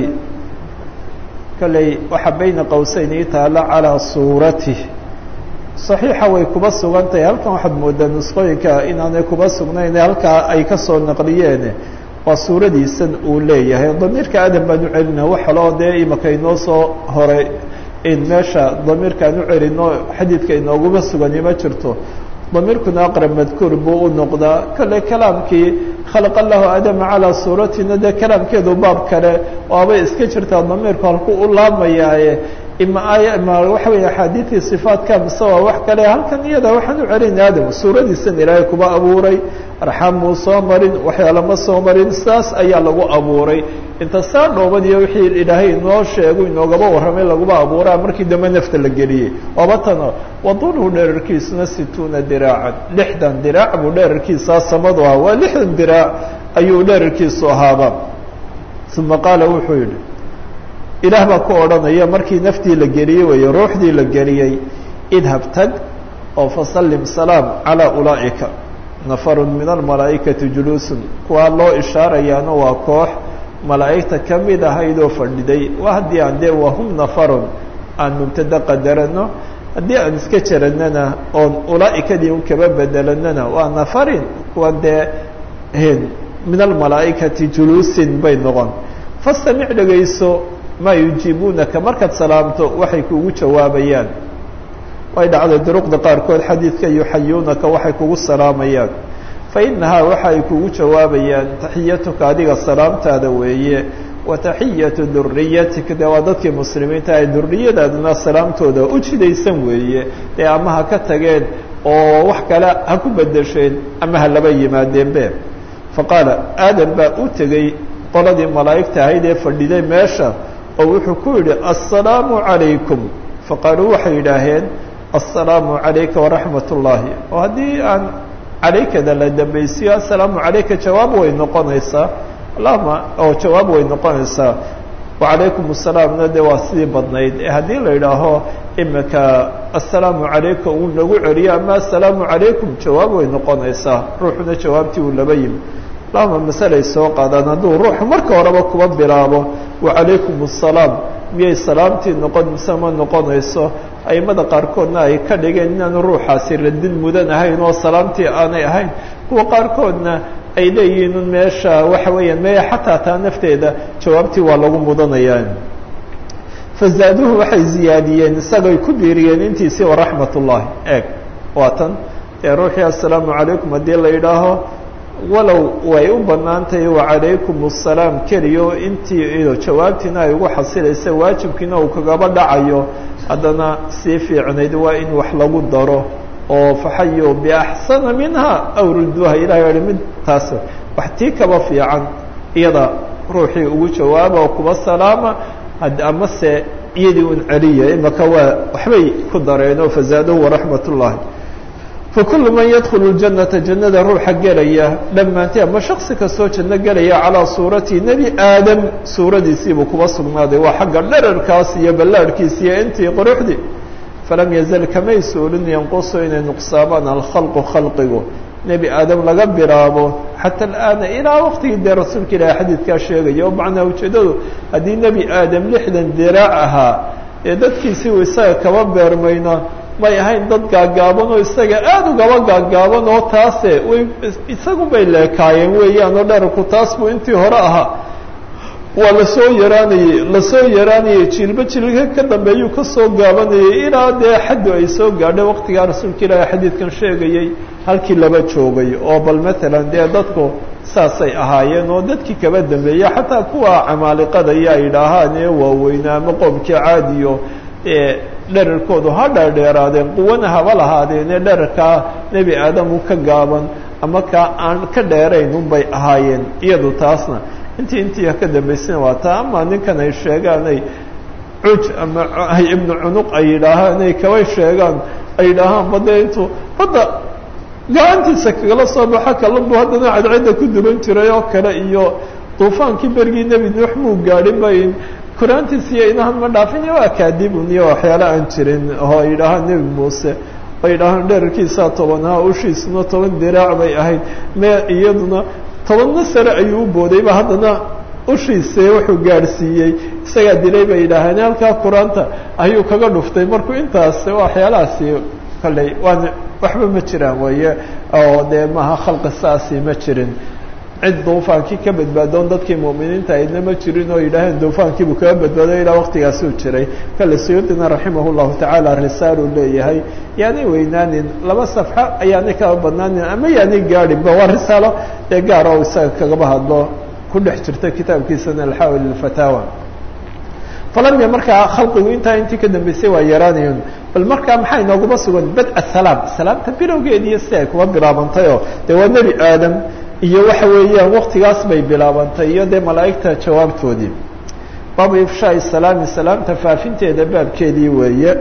kalley waxaa bayna qowseyn ii taala calىa suuratih صaxiixa way kuba sugan tahay halkan waxaad moodaa nusqooyinka inaanay kuba sugnayn halkaa ay kasoo naqliyeen waa suuradiisan uu leeyahay damiirka aadam baan u celina wax kaloo dee imaka inoo soo horay in meesha damiirkaan u celino xadiidka inooguma sugani ma jirto damiirkuna aqrab madkuur buu u noqdaa kale kalaamkii khalaqa allahu aadama calaa suuratina dee kalaamkeedu baab kale waabay iska jirtaa damiirku halku u laamayaaye ima aaya ima waxa weeye axaadiidii sifaadka mise waa wax kale halkan iyada waxaan u celina aadam suuradiisan ilaahay kuba abuuray arxaam muu soo marin waxyaala ma soo marin saas ayaa lagu abuuray inta saa dhoobadiyo wixii ilaahay inoo sheegu inoogaba warramay laguba abuuraa markii dambe nafta la geliyey waaba tano wadulhu dherarkiisuna situuna diraacan lixdan diraac buu dherarkiisaa samadu ahaa waa lixdan diraac ayuu dherarkiisu ahaaba uma qaala wuxuu yidhi ilaah baa ku odhanaya markii naftii la geliyey weeye ruuxdii la geliyey idhab tag oo fasallim salaam calaa ulaa'ika nafarun min almalaa'ikati juluusun kuwaa loo ishaarayaana waa koox malaa'igta ka mid ahaydoo fadhiday waa haddii aan dee wahum nafarun aan mubtada qadarano haddii aan iska jaranana oon ulaa'ikadii un kaba bedelanana waa nafarin kuwa dee min almalaa'ikati juluusin bay noqon fastamic dhegayso maa yujiibuunaka markaad salaamto waxay kugu jawaabayaan way dhacday duruqda qaarkood xadiidka yuxayuunaka waxay kugu salaamayaan fa inahaa waxa ay kugu jawaabayaan taxiyatuka adiga salaamtaada weeye wa taxiyatu duriyatika dee waa dadkii muslimiinta ay duriyadaaduna salaamtooda u jidaysan weeye dee ama ha ka tageen oo wax kale ha ku bedesheen ama ha laba yimaadeenbe fa qaala aadam baa u tegey qoladii malaa'igta ahayd ee fadhiday meesha oo wuxuu ku yidhi assalaamu calaykum faqaaluu waxay yidhaaheen assalaamu calayka waraxmat ullaahi oo haddii aan calaykada la dambaysiyo assalaamu calayka jawaab way noqonaysaa allahuma oo jawaab way noqonaysaa wacalaykum assalaamna dee waa sidii badnayd ee haddii la yidhaaho imika assalaamu calayka uu nagu celiyo ama assalaamu calaykum jawaab way noqonaysaa ruuxuna jawaabtii uu laba yimi allahuma masalay soo qaadaan hadduu ruuxu marka horeba kuba bilaabo wacalaykum assalaam miyay salaamtii noqon mise ma noqonayso aimada qaarkoodna ay ka dhigeen inaanu ruuxaasi radin mudan ahayn oo salaamtii aanay ahayn kuwa qaarkoodna ay leeyihiin un meesha waxa weeyaan meya xataa taa nafteeda jawaabtii waa lagu mudanayaa fazaaduhu waxay ziyaadiyeen isagay ku biiriyeen intiisii waraxmat ullaahi eeg waa tan ee ruuxii assalaamu calaykum haddii la yidhaaho walow way u bannaan tahay wacalaykum assalaam keliyo intii jawaabtiina ay ugu xasilaysa waajibkiina uu kagaba dhacayo haddana sii fiicnayd waa in wax lagu daro oo faxayu biaxsana minha aw rudduuha ilahay yihi mid taas wax tii kaba fiican iyada ruuxii ugu jawaaba oo kuba salaama amase iyadii un celiya imaka waa waxbay ku dareen oo fazaaduhu waraxmat ullahi fakulu man yadkhulu اljanata jannada ruuxa gelaya dhammaantay ama shaksi kastoo janno gelaya calaa suurati nebi aadam suuradiisiibuu kuba sugnaaday waa xagga dherarkaas iyo ballaadhkiis iyo intii quruxdii falam yazal kamay suulin yanqusu inay nuqsaamaan alkhalqu khalqigu nebi aadam laga bilaabo xata alaana ilaa waqtigii dee rasuulka ilaahi xadiidkaa sheegaya oo macnaa ujeeddadu haddii nebi aadam lixdan diraac ahaa ee dadkiisii uu isaga kaba beermayna may ahayn dad gaagaaban oo isaga aada ugaba gaagaaban oo taase way isagu bay leekaayeen weeyaan oo dherarku taas buu intii hore ahaa waa lasoo yaraanayey lasoo yaraanayey jiilba jiilka ka dambeeyuu kasoo gaabanayay ilaa dee xaddu ay soo gaadhay waqtigaa rasuulka ilaahi xadiidkan sheegayey halkii laba joogay oo bal matalan dee dadku saasay ahaayeen oo dadkii kaba dambeeyey xataa kuwa camaaliqada iyo ay idhaahaan ee waaweynaa ama qoomkii caadiyo ee dherarkoodu ha dheerdheeraadeen quwana haba lahaadeen ee dherarkaa nebi aadamu ka gaaban ama kaa aan ka dheerayn unbay ahaayeen iyadu taasna intii intii ka dambaysana waa taa ama ninkan ay sheegaan ay cuj ama ibnu cunuq ay yidhaahaan ay kaba sheegaan ay yidhaahaan badda intuu badda gacantiisa kagala soo baxo kalunbu haddana cadcadda ku duban jiray oo kale iyo duufaankii berigii nebi nuux muu gaadhin bay kuraantiisa iyo inahan ma dhaafin iyo waa kaadibun iyo waxyaala aan jirin oo ay yidhaahaan nebi muuse ay yidhaahaan dherarkiisaa tobanhaa ushiisuna toban diraac bay ahayd me iyaduna tobanna sare ayuu u boodayba haddana ushiise wuxuu gaadhsiiyey isagaa dilay bay yidhaaheen halkaa qur-aanta ayuu kaga dhuftay markuu intaas waxyaalahaasi kalley waan waxba ma jiraan weeye oo dee maaha khalqi saasi ma jirin cid duufaankii ka badbaadoon dadkii mu'miniinta aydna ma jirin oo yidhaaheen duufaankiibuu kaga badbaaday ilaa waqtigaasuu jiray kale suyuudina raximah llahu tacaala risaaluu leeyahay yaanay weynaanin laba safxo ayaanay kaba badnaanin ama yaanay gaadhinba waa risaalo ee gaar oo isaga kagaba hadlo ku dhex jirta kitaabkiisana alxaawil ilfataawa falamya markaa khalqigu intaa intii ka dambeysay waa yaraanayon bal markaa maxaa inooguma sugan bad-a salaam salaamta bilowgeediiyo si ay kuma bilaabantayoo dee waa nebi aadam iyo waxa weeyaan waktigaas bay bilaabantay iyo dee malaa'igta jawaabtoodii baabu ifshaai salaami salaamta faafinteeda baabkeedii weeye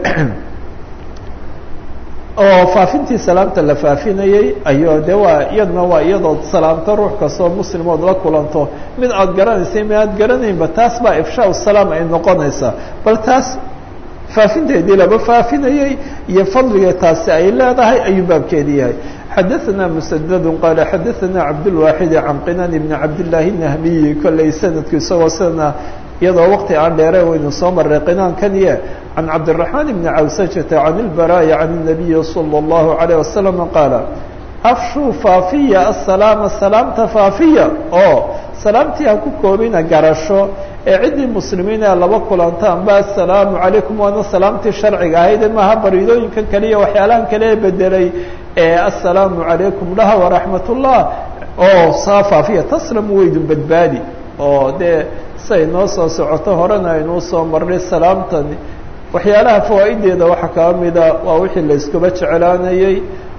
oo faafintii salaamta la faafinayey ayo de waa iyadna waa iyadood salaamto ruux kastoo muslimood la kulanto mid aada garanaysay mid aad garanaynba taas baa ifshaa salaam ay noqonaysaa bal taas faafinteedii laba faafinayey iyo fadliga taasi ay leedahay ayuu baabkeedii yahay xadaثna msdd qaala xadaثna cabdالwaaxid can qinan bni cabdالlahi الnahmiyi kolley sanadku isagoo sidana iyadoo waqti aan dheere waynu soo maray qinaankaniye can cabdالرaحmaan bni cawsajata can اlbaraaءi can الnabiyi salى الlahu عalيه wasalam qaala afshuu faafiya asalaama salaamta faafiya oo salaamtii ha ku koobina garasho ee ciddii muslimiin ee laba kulantaan ba asalaamu calaykum waana salaamtii sharciga ahayd maaha bariidooyinkan kaliya waxyaalahan kale ee bedelay ee assalaamu calaykum dhaha waraxmat ullah oo saa faafiya taslamu weydun badbaadi oo dee siay noo soo socoto horena aynuu soo marnay salaamtani waxyaalaha fawaa'ideeda waxaa kaba mida waa wixii la iskuba jeclaanayey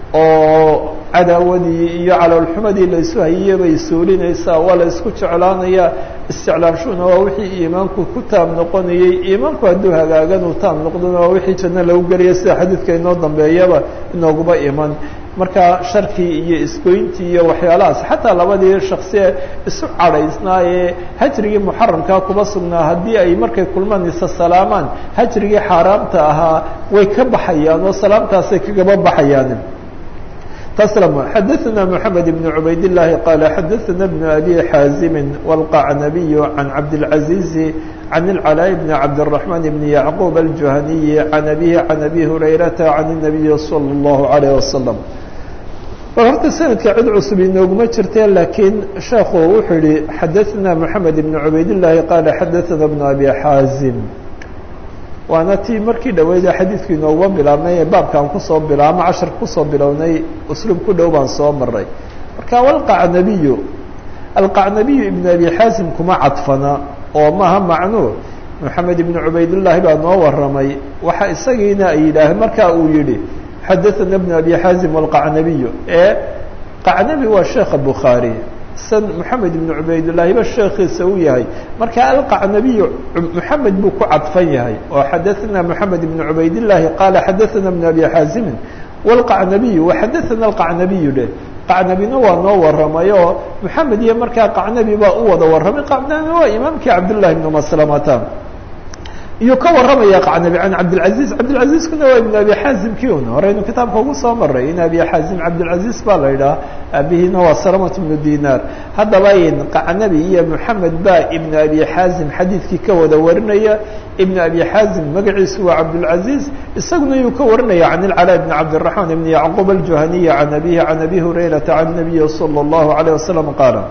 oo cadaawadii iyo caloolxumadii la isu hayiyey bay suulinaysaa waa la isku jeclaanayaa isticlaamshuna waa wixii iimaanku ku taab noqonayey iimaanku hadduu hagaagan uu taab noqdona waa wixii janno lagu gelaya sida xadiidka inoo dambeeyaba inooguba iman marka sharkii iyo isgoyntii iyo waxyaalahaas xataa labadii shaksiye isu cadhaysnaa ee hajrigii muxaramkaa kuba sugnaa haddii ay markay kulmaan isa salaamaan hajrigii xaaraamta ahaa way ka baxayaan oo salaamtaasay kagaba baxayaan تسلم xdثna محمد بن عbayd اللahi qال xdثna بن أbي xاaزم والqacنبي عن cabدالعaزيز عن العلاء بن cabدالرحمن بن يعقوب الجهني عن أbيه عن أbي هريرة عن النبي صلى الله عليه وسلم horta سندka cid cusub inooguma jirte lakiin sheekhu wuxuu yihi xadثna محamed بن عbayd اللahi qال xdثna بن أbي xاaزم waana tii markii dhaweyda xadiidku inooguba bilaabnay ee baabkaan kusoo bilaabma casharka kusoo bilownay usluub ku dhow baan soo maray marka walqacnabiyu alqacnabiyu ibn abi xaasim kuma cadfana oo maaha macnuu moxamed ibn cubaydullaahi baa noo waramay waxa isagiina ay yidhaaheen marka uu yihi xadaثana ibn abi xaasim walqacnabiyu ee qacnabi waa sheekha bukhaari san moxamed ibn cubaydillaahi ba sheekiisa u yahay marka alqacnabiyu moxamed buu ku cadfan yahay oo xadaثna moxamed ibn cubaydillaahi qaala xadaثana ibn abi xaasimin wاlqacnabiyu waxadaثana alqacnabiyu dheh qacnabina waa noo waramay oo moxamed iyo markaa qacnabi baa u wada warramay qacnabi waa imaamkii cabdullahi ibn maslamata iyuu ka warramaya qacnabi can cabdilcaziz cabdilcaziizkuna waa ibn abi xaazimkii un horeynu kitaabka ugu soo maray in abi xaazim cabdilcaziz baa la yidhaha aabihiina waa salamat bnu dinaar haddaba in qacnabi iyo moxamed baa ibn abi xaazim xadiidkii ka wada warinaya ibn abi xaazim magaciisu waa cabdilcaziz isaguna yuu ka warinaya can ilcalaa bni cabdiraxmaan ibni yacquub aljuhaniyi can abihi can abi hurayrata can nabiyi salى اllahu alayه wasalam qaala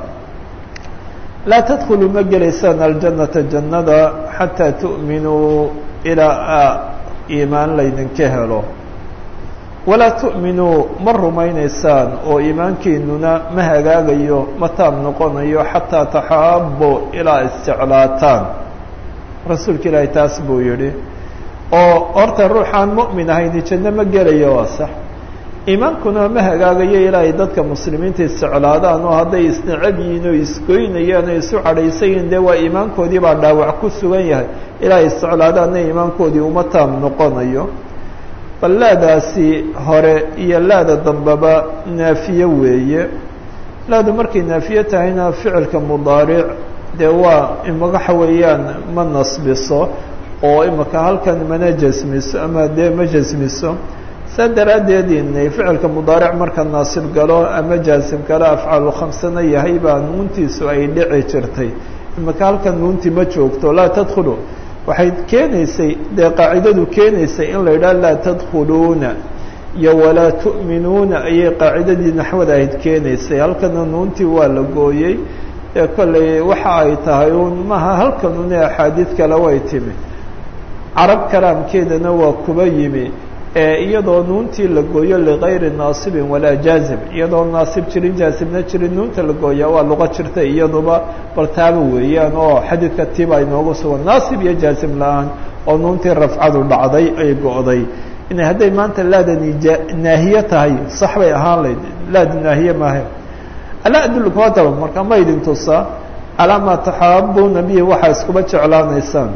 laa tadkuluu ma gelaysaan aljanata jannada xataa tu'minuu ilaa iimaan laydinka helo walaa tu'minuu ma rumaynaysaan oo iimaankiinuna ma hagaagayo ma taab noqonayo xataa taxaabo ilaa isjeclaataan rasuulka ilaahay taas buu yidhi oo horta ruuxaan mu'min ahayni janno ma gelayo waa sax iimaankuna ma hagaagayo ilaa ay dadka muslimiinta isjeclaadaan oo hadday isnacab yihiin oo isgoynayaan oo isu cadhaysan yihin dee waa iimaankoodii baa dhaawac ku sugan yahay ilaa ay isjeclaadaanna iimaankoodii uma taam noqonayo bal laadaasi hore iyo laada dambeba naafiye weeye laadu markay naafiye tahayna ficilka mudaaric dee waa imagaxa weeyaan ma nasbiso oo imaka halkan mana jasmiso ama dee ma jasmiso saa daraaddeed inay ficilka mudaaric marka naasib galo ama jaasim galo afcaalu khamsana yahay baa nuuntiisu ay dhici jirtay imaka halkan nuunti ma joogto laa tadkhulu waxay keenaysay dee qaacidadu keenaysay in la yidhaha laa tadkhuluuna iyo walaa tu'minuuna ayay qaacidadii naxwada ahayd keenaysay halkana nuuntii waa la gooyey ee kolley waxa ay tahay uun maha halkanune axaadiid kale way timi carab kalaamkeedana waa kuba yimi ee iyadoo nuuntii la gooyo ligayri naasibin walaa jaazim iyadoo naasib jirin jaazimna jirin nuunta la gooyaa waa luqo jirta iyaduba baltaaba weeyaan oo xadiidka tiba inoogu sugan naasib iyo jaazim la-aan oo nuuntii rafcadu dhacday ay go'day inay hadday maanta laadani naahiye tahay sax bay ahaan layd laadi naahiye maahe alaa adullukum hadaba marka ma idin tusaa calaa maa taxaabuuna bihi waxaa iskuba jeclaanaysaan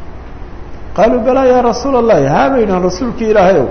qaaluu balaa yaa rasuula allahi haabaynaan rasuulki ilaahayow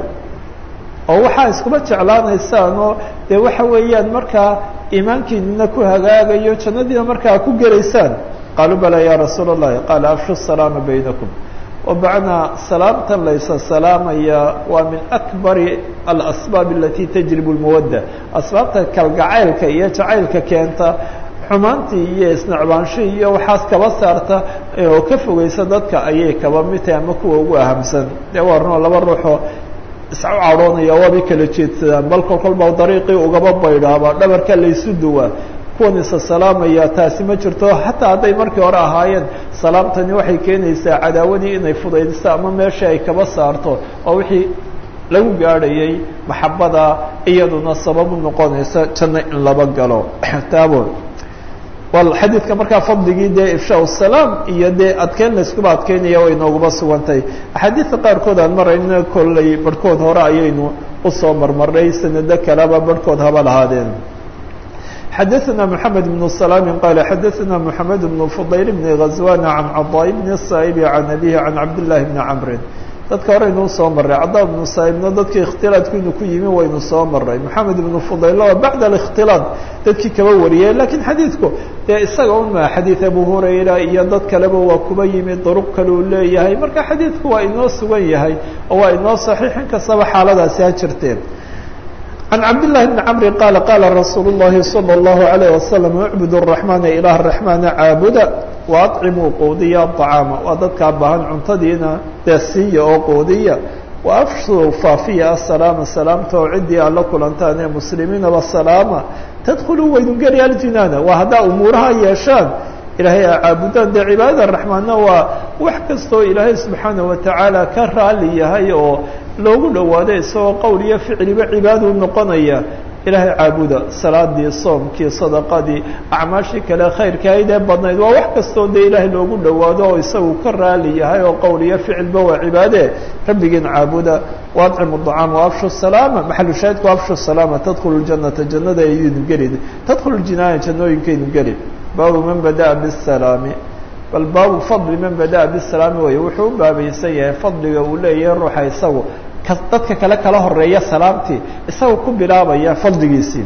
oo waxaa iskuba jeclaanaysaan oo dee waxa weeyaan markaa iimaankiinina ku hagaagayo jannadiina markaa ku gelaysaan qaaluu balaa yaa rasuula allahi qaala afshu salaama baynakum wabacnaa salaamtan laysa salaamaya waa min akbari alasbaab alati tajribu lmawadda asbaabta kalgacaylka iyo jacaylka keenta xumaantii iyo isnacbaanshii iyo waxaas kaba saarta oo ka fogeysa dadka ayay kaba mid tahay ama kuwa ugu ahamsan dee waa runoo laba ruuxoo isku cadhoonaya waabay kala jeedsadaan bal kol kolba dariiqii ugaba baydhaaba dhabarka laysu duwaa kuwan isa salaamaya taasi ma jirto xataa hadday markii hore ahaayeen salaamtani waxay keenaysaa cadaawadii inay fudaydiso ama meeshii ay kaba saarto oo wixii lagu gaadhayay maxabada iyaduna sababu noqonaysa janno in laba galo taabo wal xadiidka markaa fadligii dee ifshaa salaam iyo dee adkeyn layskuba adkeynaya way nooguba sugantay axaadiidta qaarkood aan marayna kolley barhkood hore ayaynu usoo marmarnay sanado kaleba barhkood haba lahaadeen xadaثna mحamed بن سلام qال xadaثna mحamed بن فضayl بن غزوان عan caضاء بن الصائب عan أbيه عan cabd للahi بن cمr dadka horeynuu soo maray cadaa بن صاaibna dadkii اkhtilaaطku inuu ku yimi waynu soo maray mحamed بن فضayl waa baعd ااkhtilaaط dadkii kaba wariyay lakiin xadiidku dee isaga un ma xadiiث abu hurayra iyo dad kaleba waa kuba yimi duruq kale uu leeyahay marka xadiidku waa inoo sugan yahay oo waa inoo صaxiix in kastaba xaaladaasi ha jirteen عن cبد اللh بن cمر qال qاla رsuuل اللhi صلى الله عليه وسلم اعبd الرحمن إله الرحمن caabuda وأطcimuu quudiya الطعاaم waa dadkaa baahan cuntadiina dee siiya oo quudiya وأfshuu faafiya السلاaم سلاamta oo cidii aad la kulantaan ee mسlimiinaba سلاama تdkلuu waynu geli aljinاana waa haddaa umuuraha yeeshaan ilaahay a caabudaan dee cibaadada raxmaanna waa wax kastoo ilaahay subxaana watacaala ka raali yahay oo loogu dhowaado isagoo qowl iyo ficliba cibaaduu noqonaya ilaahay caabuda salaadii soomkii sadaqadii acmaashii kale khayrkahayd ee badnayd waa wax kastoo dee ilaahay loogu dhowaado oo isagu ka raali yahay oo qowl iyo ficilba waa cibaadee rabbigiin caabuda waadcimu طacaam waafshu salaama maxalu shaahidku afshu salaama tadkhulu janata jannada ayaynu geli tadkhulu jinaaya jannooyinkaynu geli baabu man bada'a bisalaami bal baabu fadli man bada'a bisalaami way wuxuu u baabaysan yahay fadliga uu leeyahay ruuxa isagu dadka kale kala horeeya salaamtii isaga ku bilaabaya fadligiisii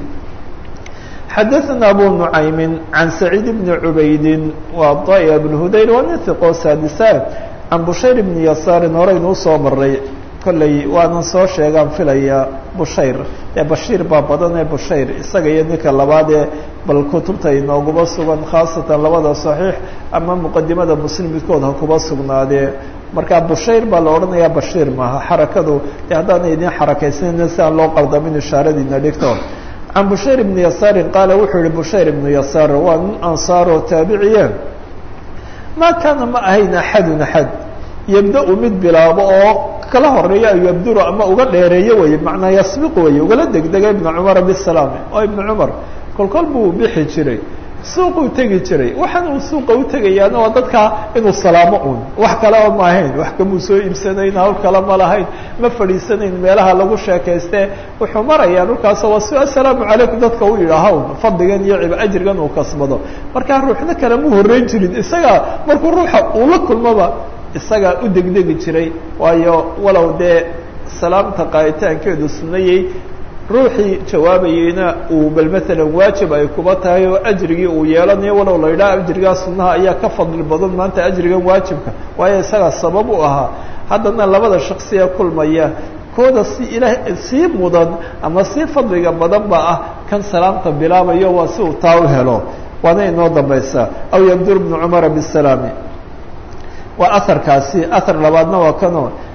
xadaثna abu nucaymi can saciid bni cubaydi waa daya bn hudayr waa nin hiqoo saadisa can bushayr bni yasaarin horeynu usoo maray kolley waanan soo sheegaan filaya bushayr ee bashiir baa badan ee bushayr isaga iyo ninka labaad ee bal kutubta inooguma sugan khaasatan labada saxiix ama muqadimada muslim midkood ha kuba sugnaadee marka bushayr baa la odhanayaa bashiir maaha xarakadu de haddaana idin xarakaysanayna si aan loo qaldamin ishaaradiina dhigto can bushayr ibni yasaarin qaala wuxuu yihi bushayr ibnu yasaar waa nin ansaaroo taabiciye maa kaana ma ahayn axadun axad yabda-u mid bilaabo oo kala horeeya an yabduru ama uga dheereeyo weye macnaa yasbiq weye ugala degdega ibna cumara bisalaami oo ibna cumar kolkol buu bixi jiray suuquu tegi jiray waxaan uu suuqa u tegayaana waa dadkaa inuu salaamo un wax kaleba ma ahayn wax kamuu soo iibsanayn hawl kale ma lahayn ma fadhiisanayn meelaha lagu sheekayste wuxuu marayaa dhulkaasoo waa si assalaamu calaykum dadka u yidhaaha un fadligan iyo ajrigan uu kasbado markaa ruuxna kale mu horreyn jirin isagaa markuu ruuxa uu la kulmoba isagaa u degdegi jiray waayo walow dee salaamta qaaditaankeedu sunnayey ruuxii jawaabayeyna uu bal maalan waajib ay kuba tahay oo ajrigii uu yeelanayo walow la yidhaha ajrigaa sunnaha ayaa ka fadli badan maanta ajrigan waajibka waayo isagaa sabab u ahaa haddana labada shaksiya kulmaya kooda si ilaah sii mudan ama sii fadliga badan ba ah kan salaamta bilaabayo waa si uu taa u helo waana inoo dambaysaa aw yabdur bnu cumara bisalaami waa aharkaasi ahar labaadna waa kanoo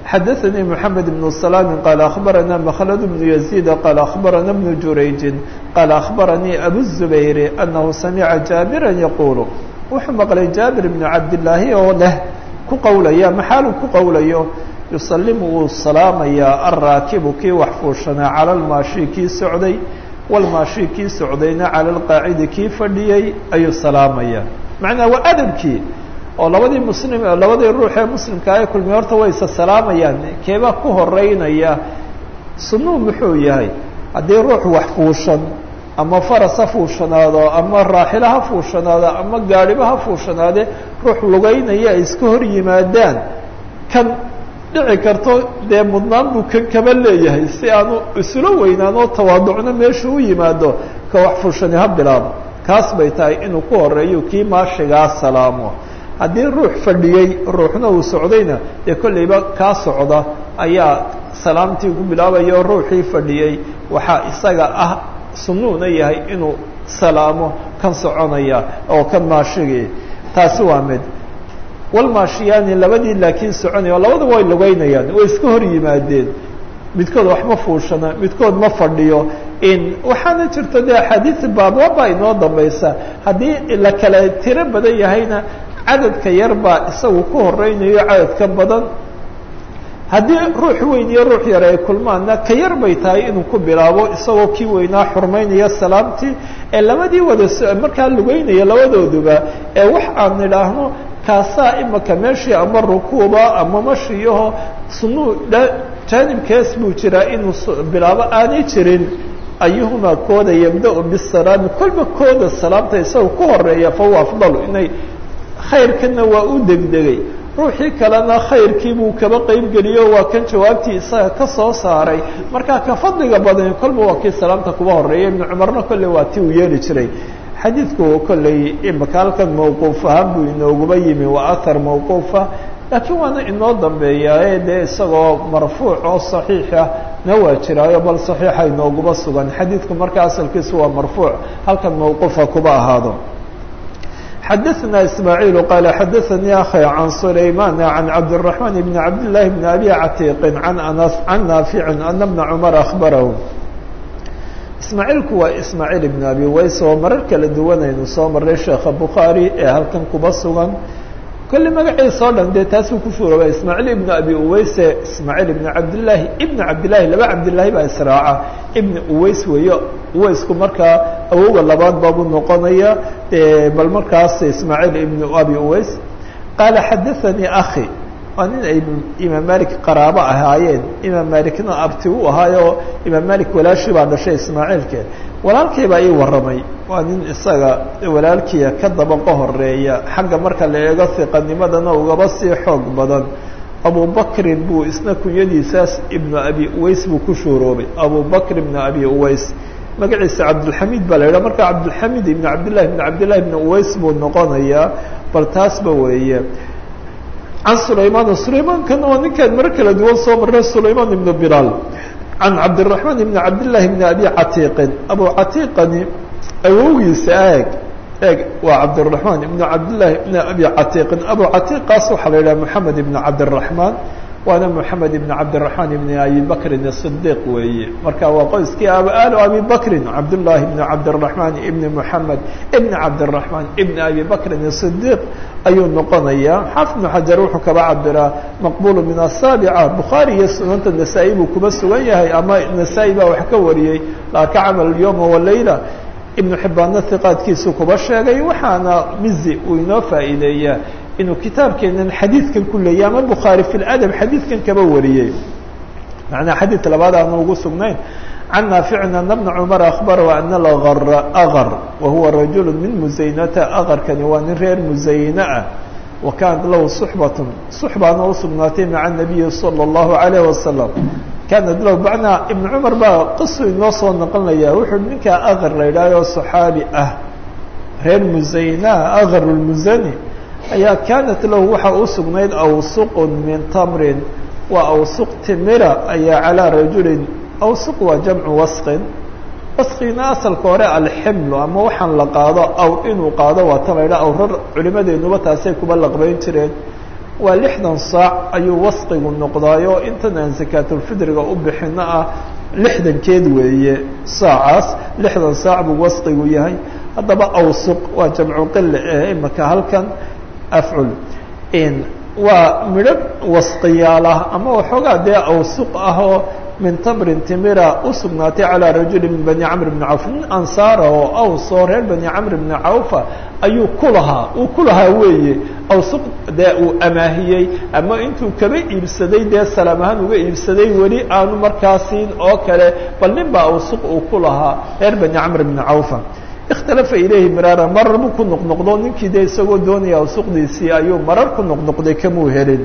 xadaثnii mحamed بن سلام qال أخbarana mkلد بن يزيد qال أخbarana بن jurayج qال أخbaranii أbو الزbayr أنه samعa jaaبirا yquل wuxuu maqlay jaaبir بن cabdاللaahi oo leh ku qowlaya maxaalu ku qowlayo yusalimu wuu salaamayaa alraakibu kii wax fuushanaa cala lmaashi kii socday walmaashi kii socdayna cala alqaacidi kii fadhiyey ayuu salaamayaa macnaa waa adabkii oo labadii muslim labadii ruux ee muslimka ay kulmiy horta way isa salaamayaan keebaa ku horeynaya sunuu muxuu yahay haddii ruux wax fuushan ama faras ha fuushanaado ama raaxilo ha fuushanaado ama gaadhiba ha fuushanaade ruux lugeynaya ay iska hor yimaadaan kan dhici karto dee mudnaan buu kan kaba leeyahay si aanu isula weynaan oo tawaaducno meeshu u yimaado ka wax fuushani ha bilaabo kaas bay tahay inuu ku horeeyo kii maashigaa salaamo haddii ruux fadhiyey ruuxna uu socdayna dee kollayba kaa socda ayaa salaamtii ku bilaabaya oo ruuxii fadhiyey waxaa isaga ah sunuuna yahay inuu salaamo kan soconaya oo kan maashigii taasi waa mid walmaashiyaani labadii laakiin soconaya o labadaba way lugeynayaan way iska hor yimaadeen midkood wax ma fuushana midkood ma fadhiyo in waxaana jirta dee axaadiis baababa inoo dambaysa haddii la kala tiro badan yahayna cadadka yar baa isagu ku horeynayo cadadka badan haddii ruux weyn iyo ruux yar ay kulmaanna ka yar bay tahay inuu ku bilaabo isagoo kii weynaa xurmaynaya salaamtii ee labadii wada markaa lugeynaya labadooduba ee wax aan nidhaahno kaasaa imaka meeshii ama rukuuba ama mashiyaho sunuu jaanibkees buu jiraa inuu bilaabo aanay jirin ayuhumaa kooda yabda-u bisalaami kolba kooda salaamta isagoo ku horeeya fa huwa afdalu inay khayrkana waa u degdegay ruuxii kalena khayrkii buu kaba qeybgeliyo waa kan jawaabtii isaga ka soo saaray markaa ka fadliga badan kolba waa kii salaamta kuba horeeya ibnu cumarna kolley waa ti uu yeeli jiray xadiidku kolley imaka halkan mawquuf ahaan buu inooguba yimi waa ahar mawquufa laakiin waana inoo dambeeyaa dee isagoo marfuuc oo saxiixa na waa jiraayo bal saxiixa inooguba sugan xadiidku marka asalkiisu waa marfuuc halkan mawquufa kuba ahaado xadaثna ismaaعiil qaal xadaثanii akhi can sulayman can cabdالرaحman bn cabdالlahi bn abi catiiqi can anas can naafici ana bna cumar akhbarahu ismaaciilku waa ismaaciil ibn abi ways oo marar kala duwanaynu soo maray sheekha bukhaari ee halkan kuba sugan kolle magaciisa oo dhan dee taasuu ku shuuraba ismaaciil ibn abi uweyse ismaaciil ibn cabdillaahi ibn cabdillahi laba cabdillaahi baa israaca ibn uweys weeyo uweysku markaa awowga labaad baabuu noqonaya bal markaas ismaaciil ibn abi uweys qaala xadaثanii akhi waa nin ay imaam malik qaraabo ahaayeen imaam malikna abti u ahaayo imaam malik walaashii baa dhashay ismaaciilke walaalkii baa ii warramay waa nin isaga walaalkiia ka dabaqo horeeya xagga marka la eego hiqanimadana ugaba sii xoog badan abubakrin buu isna kunyadiisaas ibnu abi uweys buu ku shuuroobay abubakr ibnu abi uweys magaciisa cabdulxamiid baa la yidhaha marka cabdulxamiid ibn cabdillahi ibn cabdillahi ibn uweys buu noqonayaa bal taasba weeye can sulaymaan sulaymankana waa ninkaan mar kala duwan soo marnay sulaymaan ibnu bilaal can cabdiraxmaan ibni cabdillahi ibni abi catiiqin abu catiiqani awowgiisa eeg eeg waa cabdiraxmaan ibnu cabdillahi ibni abi catiiqin abu catiiqaas waxaa la yidhaha moxamed ibni cabdiraxmaan waana moxamed ibni cabdiraxmaan ibni abi bakrin asidiiq weeye marka waa qoyskii aalo abi bakrin cabdullaahi ibni cabdiraxmaan ibni moxamed ibni cabdiraxmaan ibni abi bakrin asidiiq ayuu noqonayaa xaafid ibnu xajar wuxuu kaba cabiraa maqbulu min asaabica bukhaari iyo sunanta nasaa-i buu kuba sugan yahay ama nasaa-i baa wax ka wariyey laa ka camal yowma walayla ibnu xibbaanna hiqaadkiisu kuba sheegay waxaana mizi uu inoo faa'iideeyaa inuu kitaabkeenan xadiidkan ku leeyay ama bukhaari fi ladab xadiidkan kaba wariyey macnaa xadiid labaad aanu ugu sugnayn can naaficin ana bna cumar akhbarahu ana algara agar wa huwa rajulu min musaynata agarkani waa nin reer musayne ah wa kaanat lahu suxbatun suxbaana usugnaatay maca nabiyi sala allahu alayh wasalam kaanat lahu macnaa ibnu cumar baa qisu inoo soo noqonaya wuxuu ninkaa agar la yidhahyo saxaabi ah reer musayna agar lmusani ayaa kaanat lahu waxaa u sugnayd awsuqun min tamrin waa awsuq timira ayaa calaa rajulin awsuq waa jamcu wasqin wasqina asalka hore alximlu ama waxaan la qaado awr inuu qaado waa ta la ydhaha awrar culimadeenuba taasay kuba laqbayn jireen waa lixdan saac ayuu wasqigu noqdaayo intan aan sakaatulfidriga u bixino ah lixdankeed weeye saacaas lixdan saac buu wasqigu yahay haddaba awsuq waa jamcu qile ee imaka halkan afcul waa midho wasqiyaalah ama waxoogaa dee awsuq ah oo min tamrin timira u sugnaatay calىa rajuli min bani camr bni cawf nin ansaara oo awsoo reer bani camr bni cawfa ayuu ku lahaa uu ku lahaa weeye awsuq dee uu amaahiyey ama intuu kaba iibsaday dee salaam ahaan uga iibsaday weli aanu markaasiin oo kale bal nin baa awsuq uu ku lahaa reer bani camr bni cawfa ikhtalafa ilayhi miraara marar buu ku noqnoqdo ninkii dee isagoo doonaya awsuqdiisii ayuu marar ku noqnoqday kamuu helin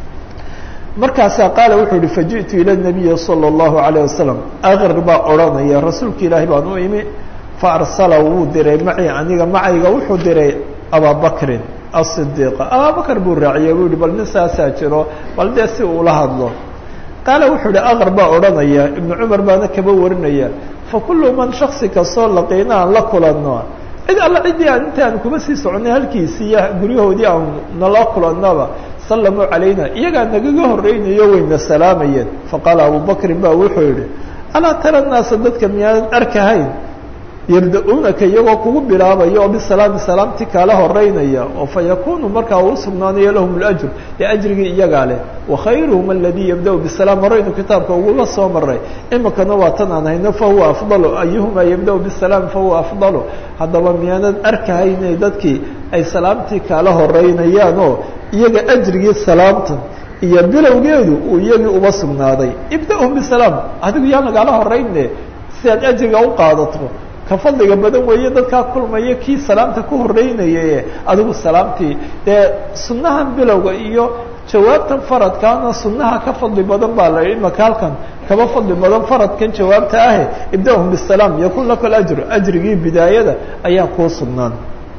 markaasaa qaala wuxuu yihi faji'tu ila nabiyi salى اllahu alayه wasalam akr baa odhanaya rasuulka ilaahi baan u imi faarsala wuu diray macii aniga macayga wuxuu diray ababakrin asidiiqa ababakr buu raaciyey buu yihi bal nin saasaa jiro bal dee si uula hadlo qaala wuxuu yihi akr baa odhanaya ibnu cumar baana kaba warinaya fakulu man shaksi kastoo laqiina aan la kulanno cid alla ciddii aan inta aan kuma sii soconay halkiisii iyo guryahoodii aan nala kulannaba sallamuu calayna iyagaa nagaga horreynayo wayna salaamayeen faqaala abubakrin ba wuxuu yihi alaa tara naasa dadka miyaadan arkahayn yabda-uunaka iyagoo kugu bilaabaya oo bisalaami salaamti kaala horeynaya oo fa yakunu markaa uu sugnaanayo lahum اlajr ee ajrigii iyagaa leh wakhayruhum aladii yabda-u bisalaam horeynu kitaabka ugula soo maray imikana waa tan aan hayno fahuwa afdalu ayuhuma yabda-u bisalaam fahuwa afdalu haddaba miyaanan arkahaynay dadkii ay salaamtii kaala horeynayaan oo iyaga ajrigii salaamtan iyo bilowgeedu uu iyagii uba sugnaaday ibda-hum bisalaam adigu yaa nagaala horeyne si aad ajriga u qaadato ka fadliga badan weeye dadkaa kulmaya kii salaamta ku horeynayaye adigu salaamtii dee sunnahan bilowga iyo jawaabtan faradkaana sunnaha ka fadli badan baa la imaka halkan kaba fadli badan faradkan jawaabta ahe ibda-hum bisalaam yakun laka ajr ajrigii bidaayada ayaa kuu sugnaan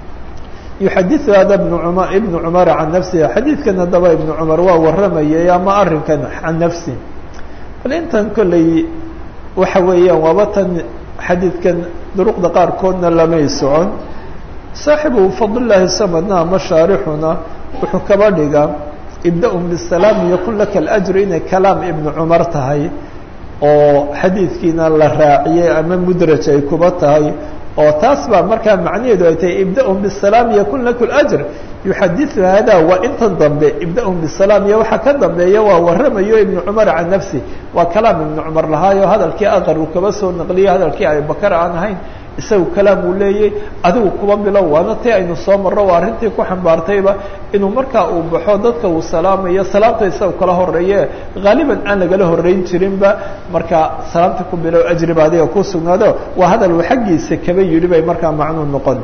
yuxadiu hada ibnu cumar ibnu cumara can nafsihi xadiidkan haddaba ibnu cumar waa waramayay ama arrinkan can nafsi bal intan kolley waxa weeyaan waaba tan xadiidkan duruqda qaarkoodna lamay socon saaxibu fadlillaahi samadna ama shaarixuna wuxuu kaba dhigaa ibda-um bisalaam yakun laka alajr inay kalaam ibnu cumar tahay oo xadiidkiina la raaciyey ama mudraj ay kuba tahay oo taas baa markaa macnaheedu ay tahay ibda-um bisalaam yakun laku lajr yuxadiu hada waa intan dambe ibda-um bisalaam iyo waxaa ka dambeeya waa waramayo ibnu cumar can nafsi waa kalaam ibnu cumar lahaayo hadalkii aqar uu kaba soo naqliyey hadalkii abibakar aan ahayn isagu kalaam uu leeyay adigu kuba bilow waana tii aynu soo marro waa arrintii ku xambaartayba inuu markaa uu baxo dadka uu salaamayo salaamta isaga kala horeeye haaliban aan lagala horeyn jirinba markaa salaamta ku bilow ajriba adiga ku sugnaado waa hadal uu xaggiisa kaba yidhi bay markaa macnuu noqon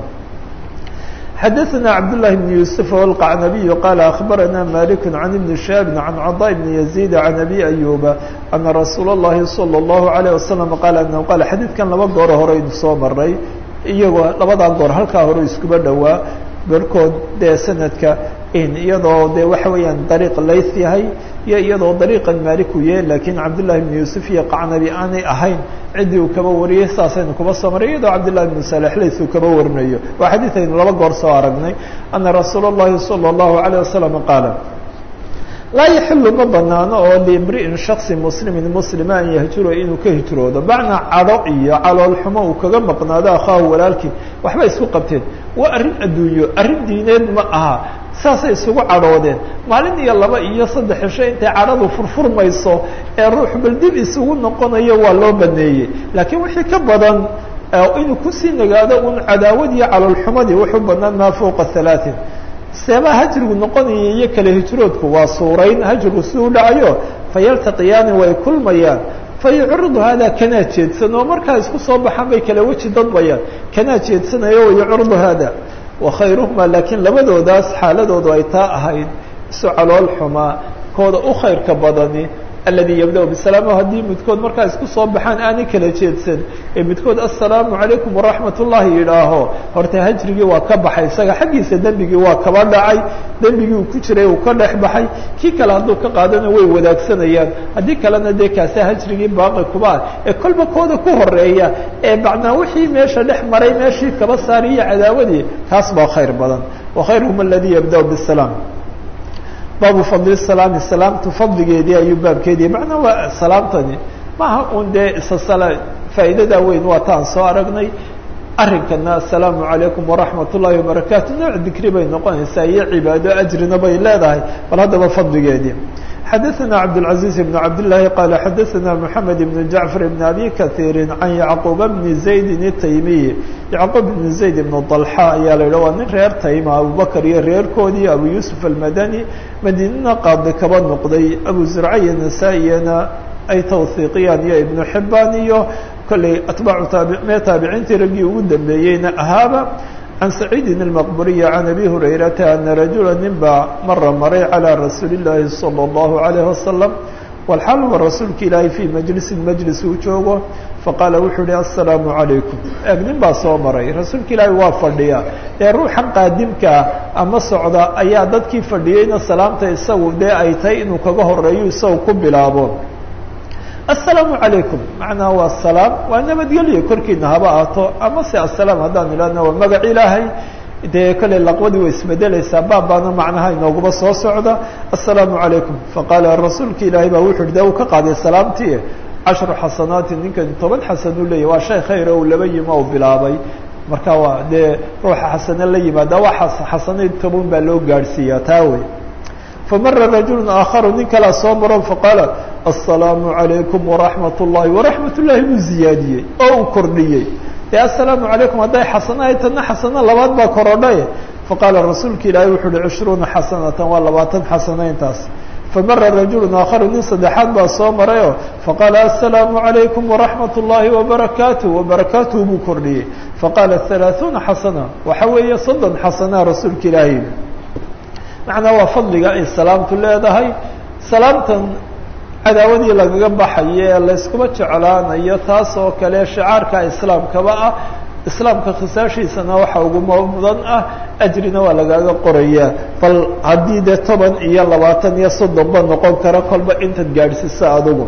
xadaثna cabdاللahi بن يوسف والqacnabiي qال أخbarana malik عan iبn شhaaب عan caضاء بن يزيد عan أbي أyuba أna rasuul الlahi صلى الlaه عليه وasلم qal anhu qal xadiidkan laba goor horeynu soo maray iyagoo labadaa goor halkaa hore iskuba dhowaa barhkood dee sanadka iyadoo de waxa weeyaan dariiq layth yahay iyo iyadoo dariiqan maliku yahay lakiin cabdالlahi بن yuusuf iyo qacnabi aanay ahayn ciddii uu kaba wariyey saasaynu kuba soo maray iyadoo cabdالlahi بن salح lays uu kaba warinayo waa xadiid aynu laba goor soo aragnay ana rasuul الlahi salى الlahu عalيه wasalam qaala laa yaxilu ma banaano oo limri'in shaksi muslimin muslima an yahjuro inuu ka hijroodo macnaa cadho iyo caloolxumo uu kaga maqnaado akhaahu walaalkii waxba isku qabteen waa arrin adduunyo arrin diineed ma aha saasay isugu cadhoodeen maalin iyo laba iyo saddex cisho intay cadhadu furfurmayso ee ruux baldib isugu noqonayo waa loo baneeyey laakiin wixii ka badan inuu kusii nagaado un cadaawad iyo caloolxumadii wuxuu banaan maa fowqa halaatin seebaa hajrigu noqonaya iyo kale hijroodku waa suurayn hajrigu si u dhacayo fayaltaqiyaani way kulmayaan fayucridu hada kanaa jeedsan oo markaa isku soo baxaan bay kala weji dadbayaan kanaa jeedsanayo wayucridu hada wakhayruhuma laakiin labadoodaas xaaladoodu ay taa ahayd isu calool xumaa kooda u khayrka badani alladii yabda-u bisalaam haddii midkood markaa isku soo baxaan aanay kala jeedsan ee midkood assalaamu calaykum waraxmat ullahi yidhaaho horta hajrigii waa ka baxay isaga xaggiisa dembigii waa kaba dhacay dembigii uu ku jiray uu ka dhex baxay kii kale hadduu ka qaadana way wadaagsanayaan haddii kalena dee kaasa hajrigii baaqi kuba ah ee kolba kooda ku horeeya ee macnaa wixii meesha dhex maray meeshii kaba saariyo cadaawadii taas baa khayr badan wakhayruhum aladii yabda-u bisalaam baabu fadli salaami salaamtu fadligeedii ayuu baabkeedii macnaa waa salaamtani maaha un dee isa faa'iidada weyn waa taan soo aragnay arrinkana asalaamu calaykum waraxmat ullaahi wabarakaatu nooc dikri bay noqonaysaa iyo cibaado ajrina bay leedahay bal haddaba fadligeedii xadaثna cabdالعaزيز بن cabdاللahi qال xadaثna mحamed بن jaعفر بن abi kaثيiri can yacquب بni زayd التaymiyi yacquب بn زayd بn طلxa ayaa la yidhah waa nin reer tayma abubakr iyo reerkoodii abu yuسuf الmadani madiinana qaadi kaba noqday abu zurca iyo nasaa-iyana ay tawhiiqiyaan iyo ibnu xibaan iyo kolley atbaacu taabime taabiciintii raggii ugu dambeeyeyna ahaaba can saciidin اlmaqburiyi can abi hurayrata ana rajula nin baa mara maray calىa rasuuli اllaahi salى اllahu عalayh wasalam walxaal huwa rasuulka ilaahay fii majlisin majlis uu joogo faqaala wuxuu ihi assalaamu calaykum eeg nin baa soo maray rasuulka ilaahay waa fadhiya ee ruuxan qaadimkaa ama socda ayaa dadkii fadhiyeyna salaamta isagu dee ay tahay inuu kaga horeeyo isagu ku bilaabo assalaamu calaykum macnaha waa salaam waa nabadgelyo korkiina haba ahaato ama se assalaam haddaan idhahna waa magac ilaahay dee kolley laqwadii way isbedelaysaa baabbaana macnaha inooguma soo socda assalaamu calaykum faqaala rasuulka ilaahay baa wuxu uhi dee uu ka qaaday salaamtii cashru xasanaatin ninkan toban xasan uu leeyahy waa shay khayr uu laba yima u bilaabay marka waa dee ruuxa xasane la yimaada waa xasanay toban baa loo gaadhsiiyaa taa wey famara rajulu aakharu nin kalea soo maro faqaala assalaamu calaykum waraxmat ullaahi waraxmat ullaahi buu ziyaadiyey oo uu kordhiyey dee assalaamu calaykum hadday xasanahay tana xasano labaad baa korodhay faqaala rasuulka ilaahay wuxu uhi cishruuna xasanatan waa labaatan xasanayntaas famara rajulu aakharu nin saddexaad baa soo marayoo faqaala assalaamu calaykum waraxmat ullaahi wabarakaatuh wabarakaatuhu buu kordhiyey faqaala halaaثuuna xasana waxa weeye soddon xasanaa rasuulka ilaahay macnaa waa fadliga ay salaamtu leedahay salaamtan cadaawadii lagaga baxayo ee layskuma jeclaanayo taas oo kale shicaarka islaamkaba ah islaamka khisaashiisana waxa uguma mudan ah ajrina waa lagaaga qorayaa bal haddii dee toban iyo labaatan iyo soddonba noqon kara kolba intaad gaadhsiiso adugu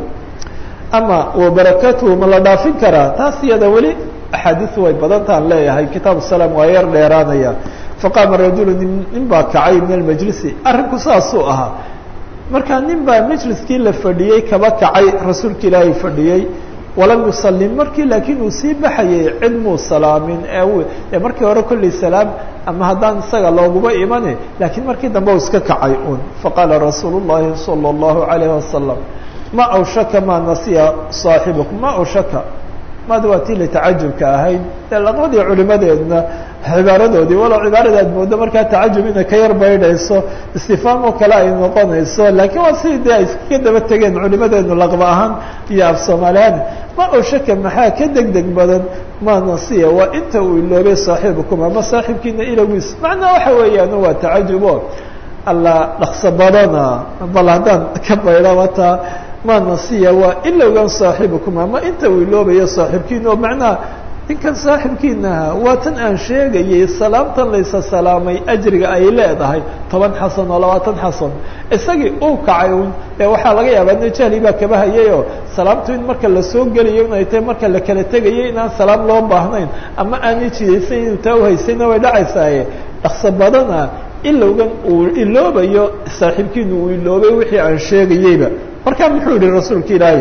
ama wabarakaatuhu ma la dhaafin karaa taas iyada weli axaadiisu way badantaan leeyahay kitaabu salaam waa yar dheeraanaya faqaama rajulu nin baa kacay min almajlisi arrinku saasuu ahaa markaa nin baa majliskii la fadhiyey kaba kacay rasuulka ilaahay fadhiyey walam yusalim markii laakiin uu sii baxayay cid muu salaamin ee markii hore kolley salaam ama haddaan isaga looguma imani laakiin markii dambe u iska kacay un faqaala rasuulu llahi salى اllahu alayh wasalam ma awshaka ma nasiya saaxibukum ma awshaka maada waa tii latacajubka ahayd dee laqadii culimadeedna cibaaradoodii walow cibaarada aad moodo markaa tacajub inay ka yar baydhayso istifaam oo kale ay noqonayso laakiin waa sidii dee ay iskaga daba tegeen culimadeenu laqba ahaan iyo af soomaaliyaani ma oshaka maxaa ka deg deg badan ma nasiya waa inta uu iloobay saaxiibukum ama saaxiibkiina ilowgiis macnaa waxa weeyaan waa tacajubo alla dhaqso badana bal haddaan ka baydha wataa ma nasiya waa ilowgan saaxiibukum ama inta uu iloobayo saaxiibkiina oo macnaha ninkan saaxibkiinaha waa tan aan sheegayay salaamtan laysa salaamay ajriga ay leedahay toban xasan oo labaatan xasan isagii uu kacay un ee waxaa laga yaabaa ina jahli baa kaba hayayoo salaamtu in marka lasoo gelayo inay tahay marka la kala tegayo inaan salaam loo baahnayn ama aanay jidaysan inuu taa uhaysayna way dhacaysaaye dhaqso badana ilowgan uu iloobayo saaxiibkiinu uu iloobay wixii aan sheegayeyba markaa muxuu yihi rasuulka ilaahay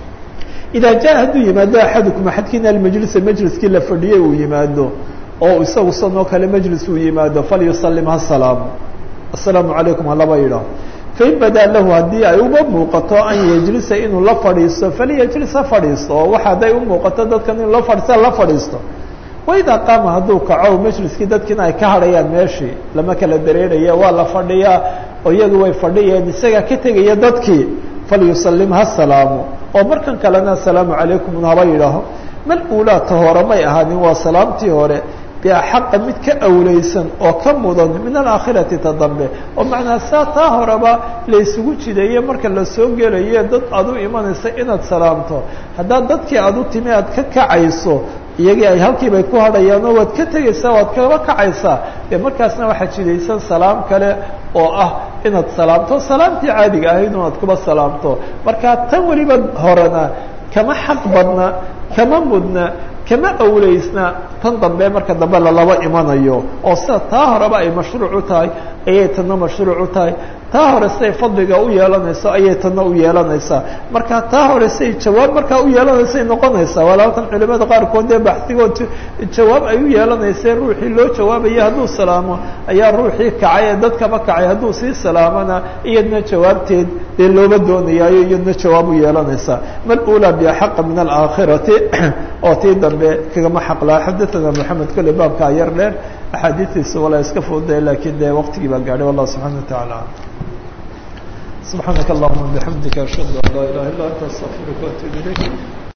idaa jaa hadduu yimaado axadukum axadkiina almajlisa majliskii la fadhiyey uu yimaado oo isagu sanoo kale majlis uu yimaado falyusalim ha salaamo assalaamu calaykum halaba yidhaah fain badaa lahu haddii ay uba muuqato an yejlisa inuu la fadhiisto faliyejlis ha fadhiisto oo waxa hadday u muuqato dadkan inuu la fadhiista la fadhiisto waidaa qaama hadduu kaco majliskii dadkiina ay ka hadhayaan meeshii lama kala dareeraya waa la fadhiyaa oo iyagu way fadhiyeen isagaa ka tegaya dadkii falyusalim ha salaamo oo markan kalena asalaamu calaykum haba yidhaaho mal uulaata hore may ahaanin waa salaamtii hore biaxaqa mid ka awleysan oo ka mudan min alaakhirati ta dambe oo macnaa saa taa horeba laysugu jideeye marka la soo gelaye dad aad u imanaysa inaad salaamto haddaad dadkii aad u timi aad ka kacayso iyagii ay halkiibay ku hadhayaanoo waad ka tegaysaa waad kaba kacaysaa dee markaasna waxaa jidaysan salaam kale oo ah inaad salaamto salaamtii caadiga ahayd inaad kuba salaamto marka tan weliba horena kama xaq badna kama mudna kama awleysna tan dambe marka dambe lalaba imanayo oo sida taa horeba ay mashruuc u tahay ayay tanna mashruuc u tahay taa hore siday fadliga u yeelanayso ayay tanna u yeelanaysaa marka taa hore siday jawaab markaa u yeelanaysay noqonaysaa walaalkan culimada qaarkood dee baxdigood jawaab ay u yeelanaysay ruuxii loo jawaabaya hadduu salaamo ayaa ruuxii kacay ee dadkaba kacay hadduu sii salaamana iyadna jawaabteed dee looga doonayaayo iyadna jawaab u yeelanaysaa mal ulaa biaxaqa min alaakhirati oo tii dambe kagama xaqlaa xadathana moxamed kolley baabkaa yar dheer axaadiistiisa walaa iska fududay lakiin dee waqtigii baa gaadhay wallah subxana wa tacaala سبحانك اللهم وبحمدك أشهد أن لا إله إلا أنت أستغفرك وأتوب إليك